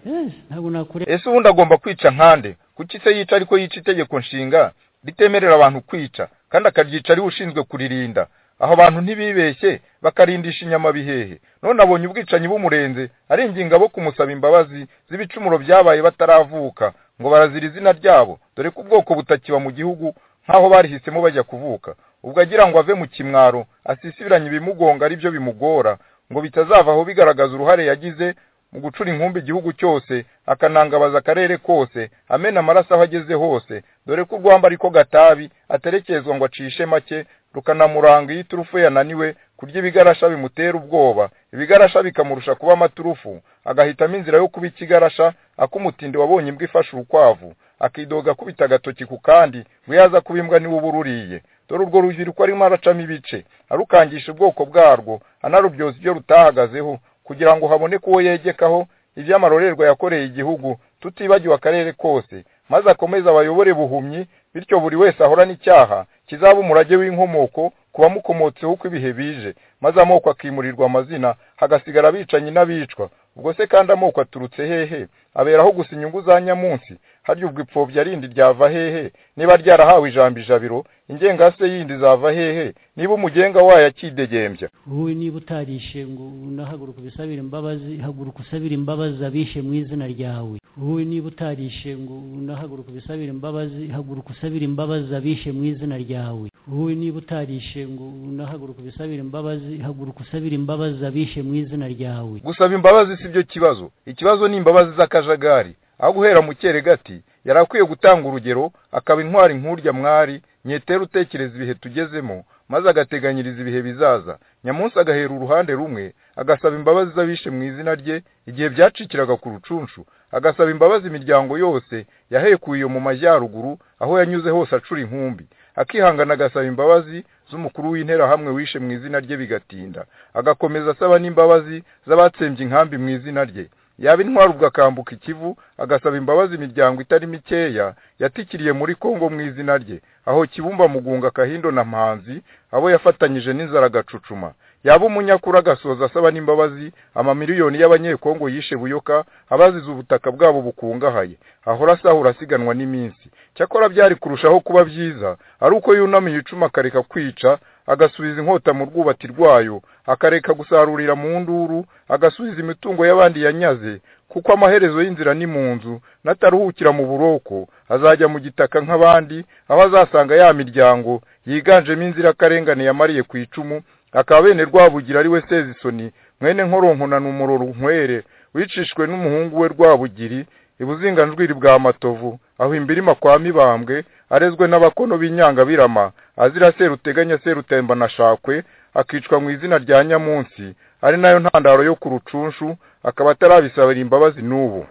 yes ntabwo nakure ese ubundi agomba kwica nkande kuki se yica ariko yica itegeko nshinga ritemerera abantu kwica kandi akaryica ari we ushinzwe kuririnda aho abantu ntibibeshye bakarindisha inyama bihehe none abonye ubwicanyi bumurenze aringinga bo kumusaba imbabazi z'ibicumuro byabaye bataravuka ngo barazira izina ryabo dore ko ubwoko butakiba mu gihugu nk'aho barihisemo bajya kuvuka ubwo agira ngo ave mu kimwaro asisibiranye ibimugonga ari byo bimugora ngo bitazavaho bigaragaza uruhare yagize mu gucura inkumbi igihugu cyose akanangabaza akarere kose amena amaraso aho ageze hose dore ko urwamba ariko gatabi aterekezwa ngo acishe make rukanamuranga iyo iturufu yananiwe kurya ibigarasha bimutera ubwoba ibigarasha bikamurusha kuba amaturufu agahitamo inzira yo kuba ikigarasha akumutindi wabonye imbwa ifashe urukwavu akidoga akubita agatoki ku kandi ngo iyo aza kuba imbwa niwe uba ururiye dore urwo rubyiruko arimo aracamo ibice arukangisha ubwoko bwarwo anarubyoza ibyo rutahagazeho kugira ngo haboneke uwo yegekaho iby'amarorerwa yakoreye igihugu tutibagiwe akarere kose maze akomeze abayobore buhumyi bityo buri wese ahorana icyaha kizaba umurage w'inkomoko ku bamukomotseho uko ibihe bije maze amoko akimurirwa amazina hagasigara abicanyi n'abicwa ubwo se kandi amoko aturutse hehe aberaho gusa inyungu za nyamunsi harya ubwo ipfobya rindi ryava hehe niba ryarahawe ijambo ijabiro ingengase yindi zava hehe niba umugenga wayo akidegembya wowe niba utarishe ngo unahaguruka ubisabire imbabazi haguruka usabire imbabazi abishe mu izina ryawe wowe niba utarishe ngo unahaguruka ubisabire imbabazi haguruka usabire imbabazi abishe mu izina ryawe wowe niba utarishe ngo unahaguruka ubisabire imbabazi haguruka usabire imbabazi abishe mu izina ryawe gusaba imbabazi si byo kibazo ikibazo ni imbabazi z'akajagari aho guhera mu gati yari akwiye gutanga urugero akaba intwari nk'urya mwari nyetera utekereza ibihe tugezemo maze agateganyiriza ibihe bizaza nyamunsi agahera uruhande rumwe agasaba imbabazi z'abishe mu izina rye igihe byacikiraga ku rucunshu agasaba imbabazi imiryango yose yahekuye iyo mu majyaruguru aho yanyuze hose acura inkumbi akihangana agasaba imbabazi z'umukuru w'interahamwe wishe mu izina rye bigatinda agakomeza asaba n'imbabazi z'abatsembye inkambi mu izina rye yaba intwari ubwo akambuka ikivu agasaba imbabazi imiryango itari mikeya yatikiriye muri kongo mu izina rye aho kibumba mugunga kahindo na mpanzi abo yafatanyije n'inzara agacucuma yaba umunyakuru agasoza asaba n'imbabazi amamiliyoni y'abanyekongo yishe buyoka abazize ubutaka bwabo bukungahaye ahora asahura asiganwa n'iminsi cyakora byari kurushaho kuba byiza ari uko yunamiye icuma akareka kwica agasubiza inkota mu rwubati rwayo akareka gusarurira mu nduru agasubiza imitungo y'abandi yanyaze kuko amaherezo y'inzira ni mu nzu n'ataruhukira mu buroko azajya mu gitaka nk'abandi aho azasanga ya miryango yiganjemo inzirakarengane yamariye ku icumu akaba bene rwabugira ari we sezisoni mwene nkoronko numuroro nkwere wicishwe n'umuhungu we rwabugiri ibuzinganjwiri bwa matovu aho imbirima kwa mibambwe arezwe n'abakono b'inyangabirama azira seruteganya serutemba na shakwe akicwa mu izina rya nyamunsi ari nayo ntandaro yo ku rucunshu akaba atarabisabira imbabazi n'ubu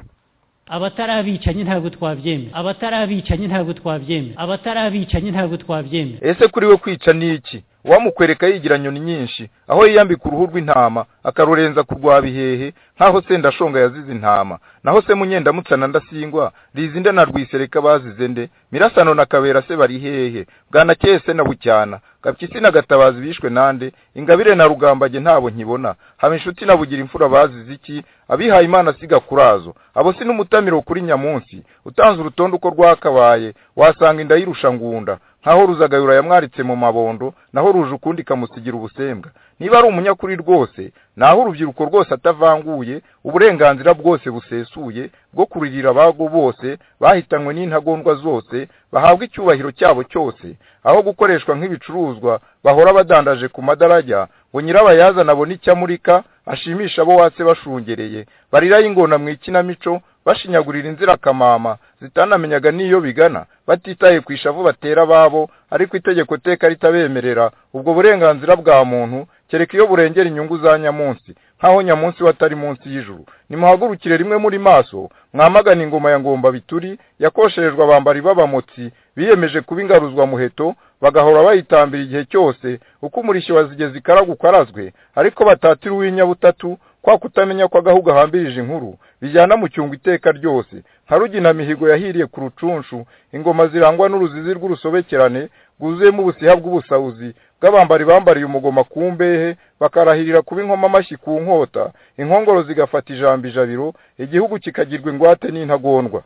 abatarabicanye ntabwo twabyemera abatarabicanye ntabwo twabyemera abatarabicanye ntabwo twabyemera ese kuri we kwica ni iki uwamukwereka yigira nyoni nyinshi aho yiyambika uruhu rw'intama akarurenza ku rwa bihehe nk'aho sendashonga yazize intama naho se munyendamutsana ndasingwa rizinda na rwisereka bazize nde mirasano na kabera se bari hehe bwanakeye se na bucyana gapyisi na gatabazi bishwe nande ingabire na rugambage ntabo nkibona haba inshuti na bugira imfura bazize iki abihaye imana siga kurazo abo si n'umutamiro kuri nyamunsi utanze urutonde uko rwakabaye wasanga inda y'irusha ngunda nkaho ruzagayura yamwaritse mu mabondo naho ruje ukundi ikamusigira ubusembwa niba ari umunyakuri rwose naho urubyiruko rwose atavanguye uburenganzira bwose busesuye bwo kuririra abago bose bahitanywe n'intagondwa zose bahabwa icyubahiro cyabo cyose aho gukoreshwa nk'ibicuruzwa bahora badandaje ku madarajya ngo nyirabayazana abone icyo amurika ashimisha abo watse bashungereye bariraho ingona mu ikinamico bashinyagurira inzirakamama zitanamenyaga n'iyo bigana batitaye ku ishavu batera ababo ariko itegeko teka ritabemerera ubwo burenganzira bwa muntu kereka iyo burengera inyungu za nyamunsi nk'aho nyamunsi we atari munsi y'ijuru nimuhagurukire rimwe muri maso mwamagana ingoma ya ngomba bituri yakosherejwe abambari b'abamotsi biyemeje kuba ingaruzwa muheto bagahora bayitambira igihe cyose uko umurishyo wa zigeze ikaragukarazwe ariko batatira uw'inyabutatu kwa kutamenya ko agahugu ahambirije inkuru bijyana mu cyungo iteka ryose nka rugina mihigo yahiriye ku rucunshu ingoma zirangwa n'uruzizi rw'urusobekerane rwuzuyemo ubusiha bw'ubusahuzi bw'abambari bambariye umugoma ku mbehe bakarahirira kuba inkoma amashyi ku nkota inkongoro zigafata ijambo ijabiro igihugu kikagirwa ingwate n'intagondwa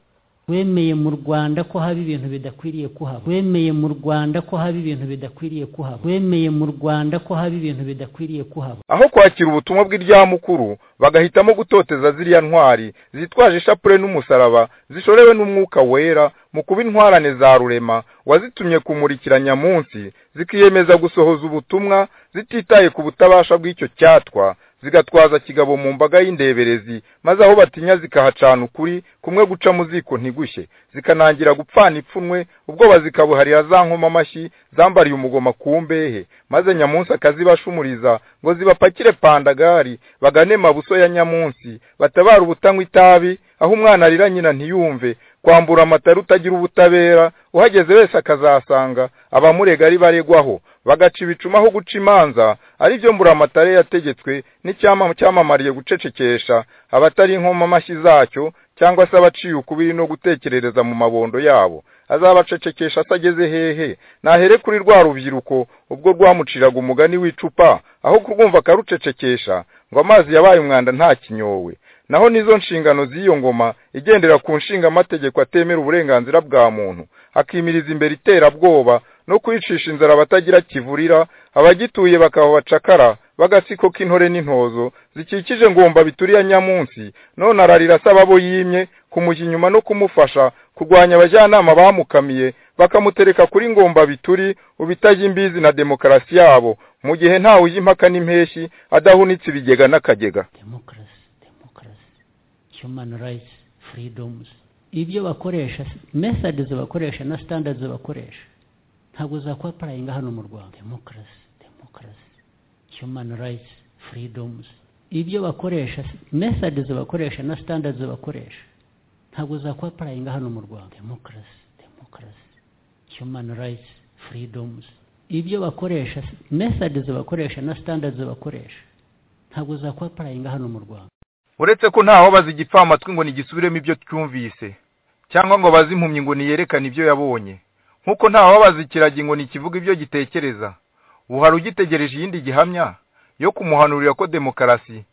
wemeye mu rwanda ko haba ibintu bidakwiriye kuhaba wemeye mu rwanda ko haba ibintu bidakwiriye kuhaba wemeye mu rwanda ko haba ibintu bidakwiriye kuhaba aho kwakira ubutumwa bw'iryamukuru bagahitamo gutoteza ziriya ntwari zitwaje ishapure n'umusaraba zishorewe n'umwuka wera mu kuba intwarane za rurema wazitumye kumurikira nyamunsi zikiyemeza gusohoza ubutumwa zititaye ku butabasha bw'icyo cyatwa zigatwaza kigabo mu mbaga y'indeberezi maze aho batinya zikahacana ukuri kumwe guca mu ziko ntigushye zikanangira gupfana ipfunwe ubwoba zikabuharira za nkoma amashyi zambariye umugoma ku mbehe maze nyamunsi akazibashumuriza ngo zibapakire pandagari bagane mabuso ya nyamunsi batabara ubutanywa itabi aho umwana arira nyina ntiyumve kwambura amatara utagira ubutabera uhageze wese akazasanga abamurega ari baregwaho bagaca ibicuma aho guca imanza ari byo mburamatare yategetswe n'icyama cyamamariye gucecekesha abatari inkoma amashyi zacyo cyangwa se abaciye ukubiri no gutekerereza mu mabondo yabo azabacecekesha atageze hehe nahere kuri rwa rubyiruko ubwo rwamuciraga umugani w'icupa aho kurwumva akarucecekesha ngo amazi yabaye umwanda nta kinyowe naho nizo nshingano z'iyo ngoma igendera ku nshinga amategeko atemera uburenganzira bwa muntu akimiriza imbere iterabwoba no kwicisha inzara abatagira kivurira abagituye bakaba bacakara bagasiko k'intore n'intozo zikikije ngomba bituriya nyamunsi none ararira asaba abo yimye kumujya inyuma no kumufasha kurwanya abajyanama bamukamiye bakamutereka kuri ngomba bituri ubitajya imbizi na demokarasi yabo mu gihe ntawe ujya impaka n'impeshyi adahunitse ibigega n'akagega human rights freedoms ibyo bakoresha methods bakoresha na standards bakoresha ntabwo zakwapurayinga hano mu rwanda demokarasi demokarasi human rights freedoms ibyo bakoresha methods bakoresha na standards bakoresha ntabwo zakwapurayinga hano mu rwanda demokarasi demokarasi human rights freedoms ibyo bakoresha methods bakoresha na standards bakoresha ntabwo zakwapurayinga hano mu rwanda uretse ko ntaho bazigipfa amatwi ngo nigisubiremo ibyo twumvise cyangwa ngo bazi impumyi ngo niyerekane ibyo yabonye nk'uko ntaho bazikiragi ngo nikivuga ibyo gitekereza ubu hari ugitegereje iyindi gihamya yo kumuhanurira ko demokarasi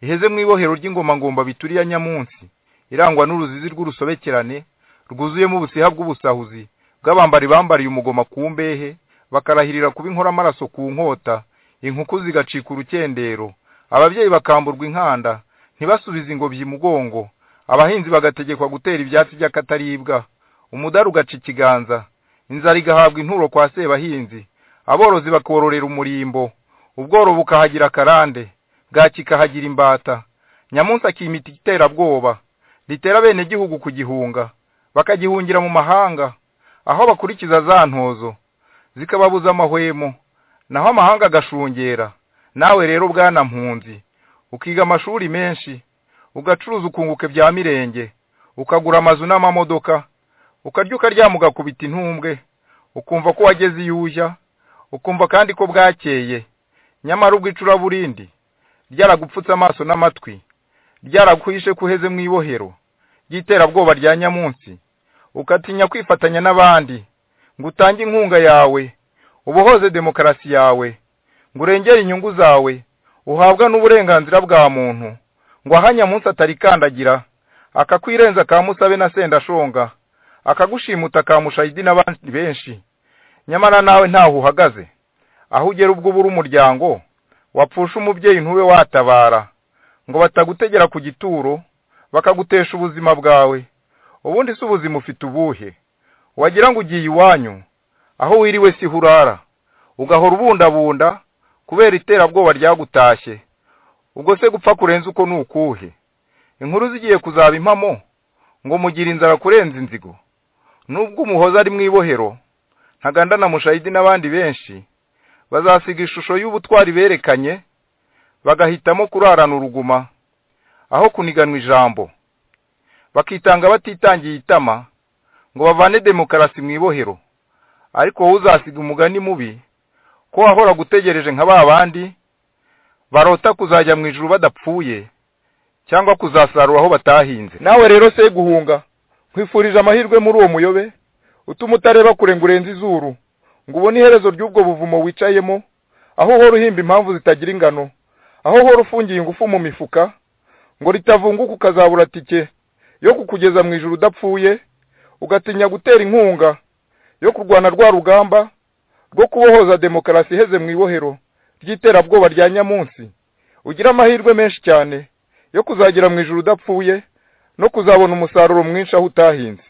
iheze mu ibohero ry'ingoma ngomba bituriya nyamunsi irangwa n'uruzizi rw'urusobekerane rwuzuyemo ubusiha bw'ubusahuzi bw'abambari bambariye umugoma ku mbehe bakarahirira kuba inkora amaraso ku nkota inkuku zigacika urukendero ababyeyi bakamburwa inkanda ntibasubize ingobyi mugongo abahinzi bagategekwa gutera ibyatsi by'akataribwa umudaru ugaca ikiganza inzara igahabwa inturo kwa sebahinzi aborozi bakororera umurimbo ubworo bukahagira akarande bwaki ikahagira imbata nyamunsi akimita iterabwoba ritera bene gihugu kugihunga bakagihungira mu mahanga aho bakurikiza za ntozo zikababuza amahwemo naho amahanga agashungera nawe rero bwana mpunzi ukiga amashuri menshi ugacuruza ukunguke bya mirenge ukagura amazu n'amamodoka ukarya ukaryama ugakubita intumbwe ukumva ko wageze iyo ujya ukumva kandi ko bwakeye nyamara ubwo icuraburindi ryaragupfutse amaso n'amatwi ryaraguhishe ko uheze mu ibohero ry'iterabwoba rya nyamunsi ukatinya kwifatanya n'abandi ngo utange inkunga yawe ubohoze demokarasi yawe ngo urengere inyungu zawe uhabwa n'uburenganzira bwa muntu ngo aha nyamunsi atarikandagira akakwirenza akamusabe na sendashonga akagushimuta akamushayidi n'abandi benshi nyamara nawe ntaho uhagaze aho ugera ubwo ubura umuryango wapfusha umubyeyi ntube watabara ngo batagutegera ku gituro bakagutesha ubuzima bwawe ubundi si ubuzima ufite ubuhe wagira ngo ugiye iwanyu aho wiriwe si hurara ugahora ubundabunda kubera iterabwoba ryagutashye ubwo se gupfa kurenza uko ni ukuhe inkuru zigiye kuzaba impamo ngo mugire inzara kurenza inzigo nubwo umuhoza ari mu ibohero ntaganda na mushayidi n'abandi benshi bazasiga ishusho y'ubutwari berekanye bagahitamo kurarana uruguma aho kuniganwa ijambo bakitanga batitangiye itama ngo bavane demokarasi mu ibohero ariko wowe uzasiga umugani mubi ko wahora gutegereje nka ba bandi barota kuzajya mu ijuru badapfuye cyangwa kuzasarura aho batahinze nawe rero se guhunga nkwifurije amahirwe muri uwo muyobe utuma utareba kure ngo urenze izuru ngo ubone iherezo ry'ubwo buvumo wicayemo aho uhora uhimba impamvu zitagira ingano aho uhora ufungiye ingufu mu mifuka ngo ritavunguka ukazabura tike yo kukugeza mu ijoro udapfuye ugatinya gutera inkunga yo kurwana rwa rugamba rwo kubohoza demokarasi iheze mu ibohero ry'iterabwoba rya nyamunsi ugira amahirwe menshi cyane yo kuzagera mu ijoro udapfuye no kuzabona umusaruro mwinshi aho utahinze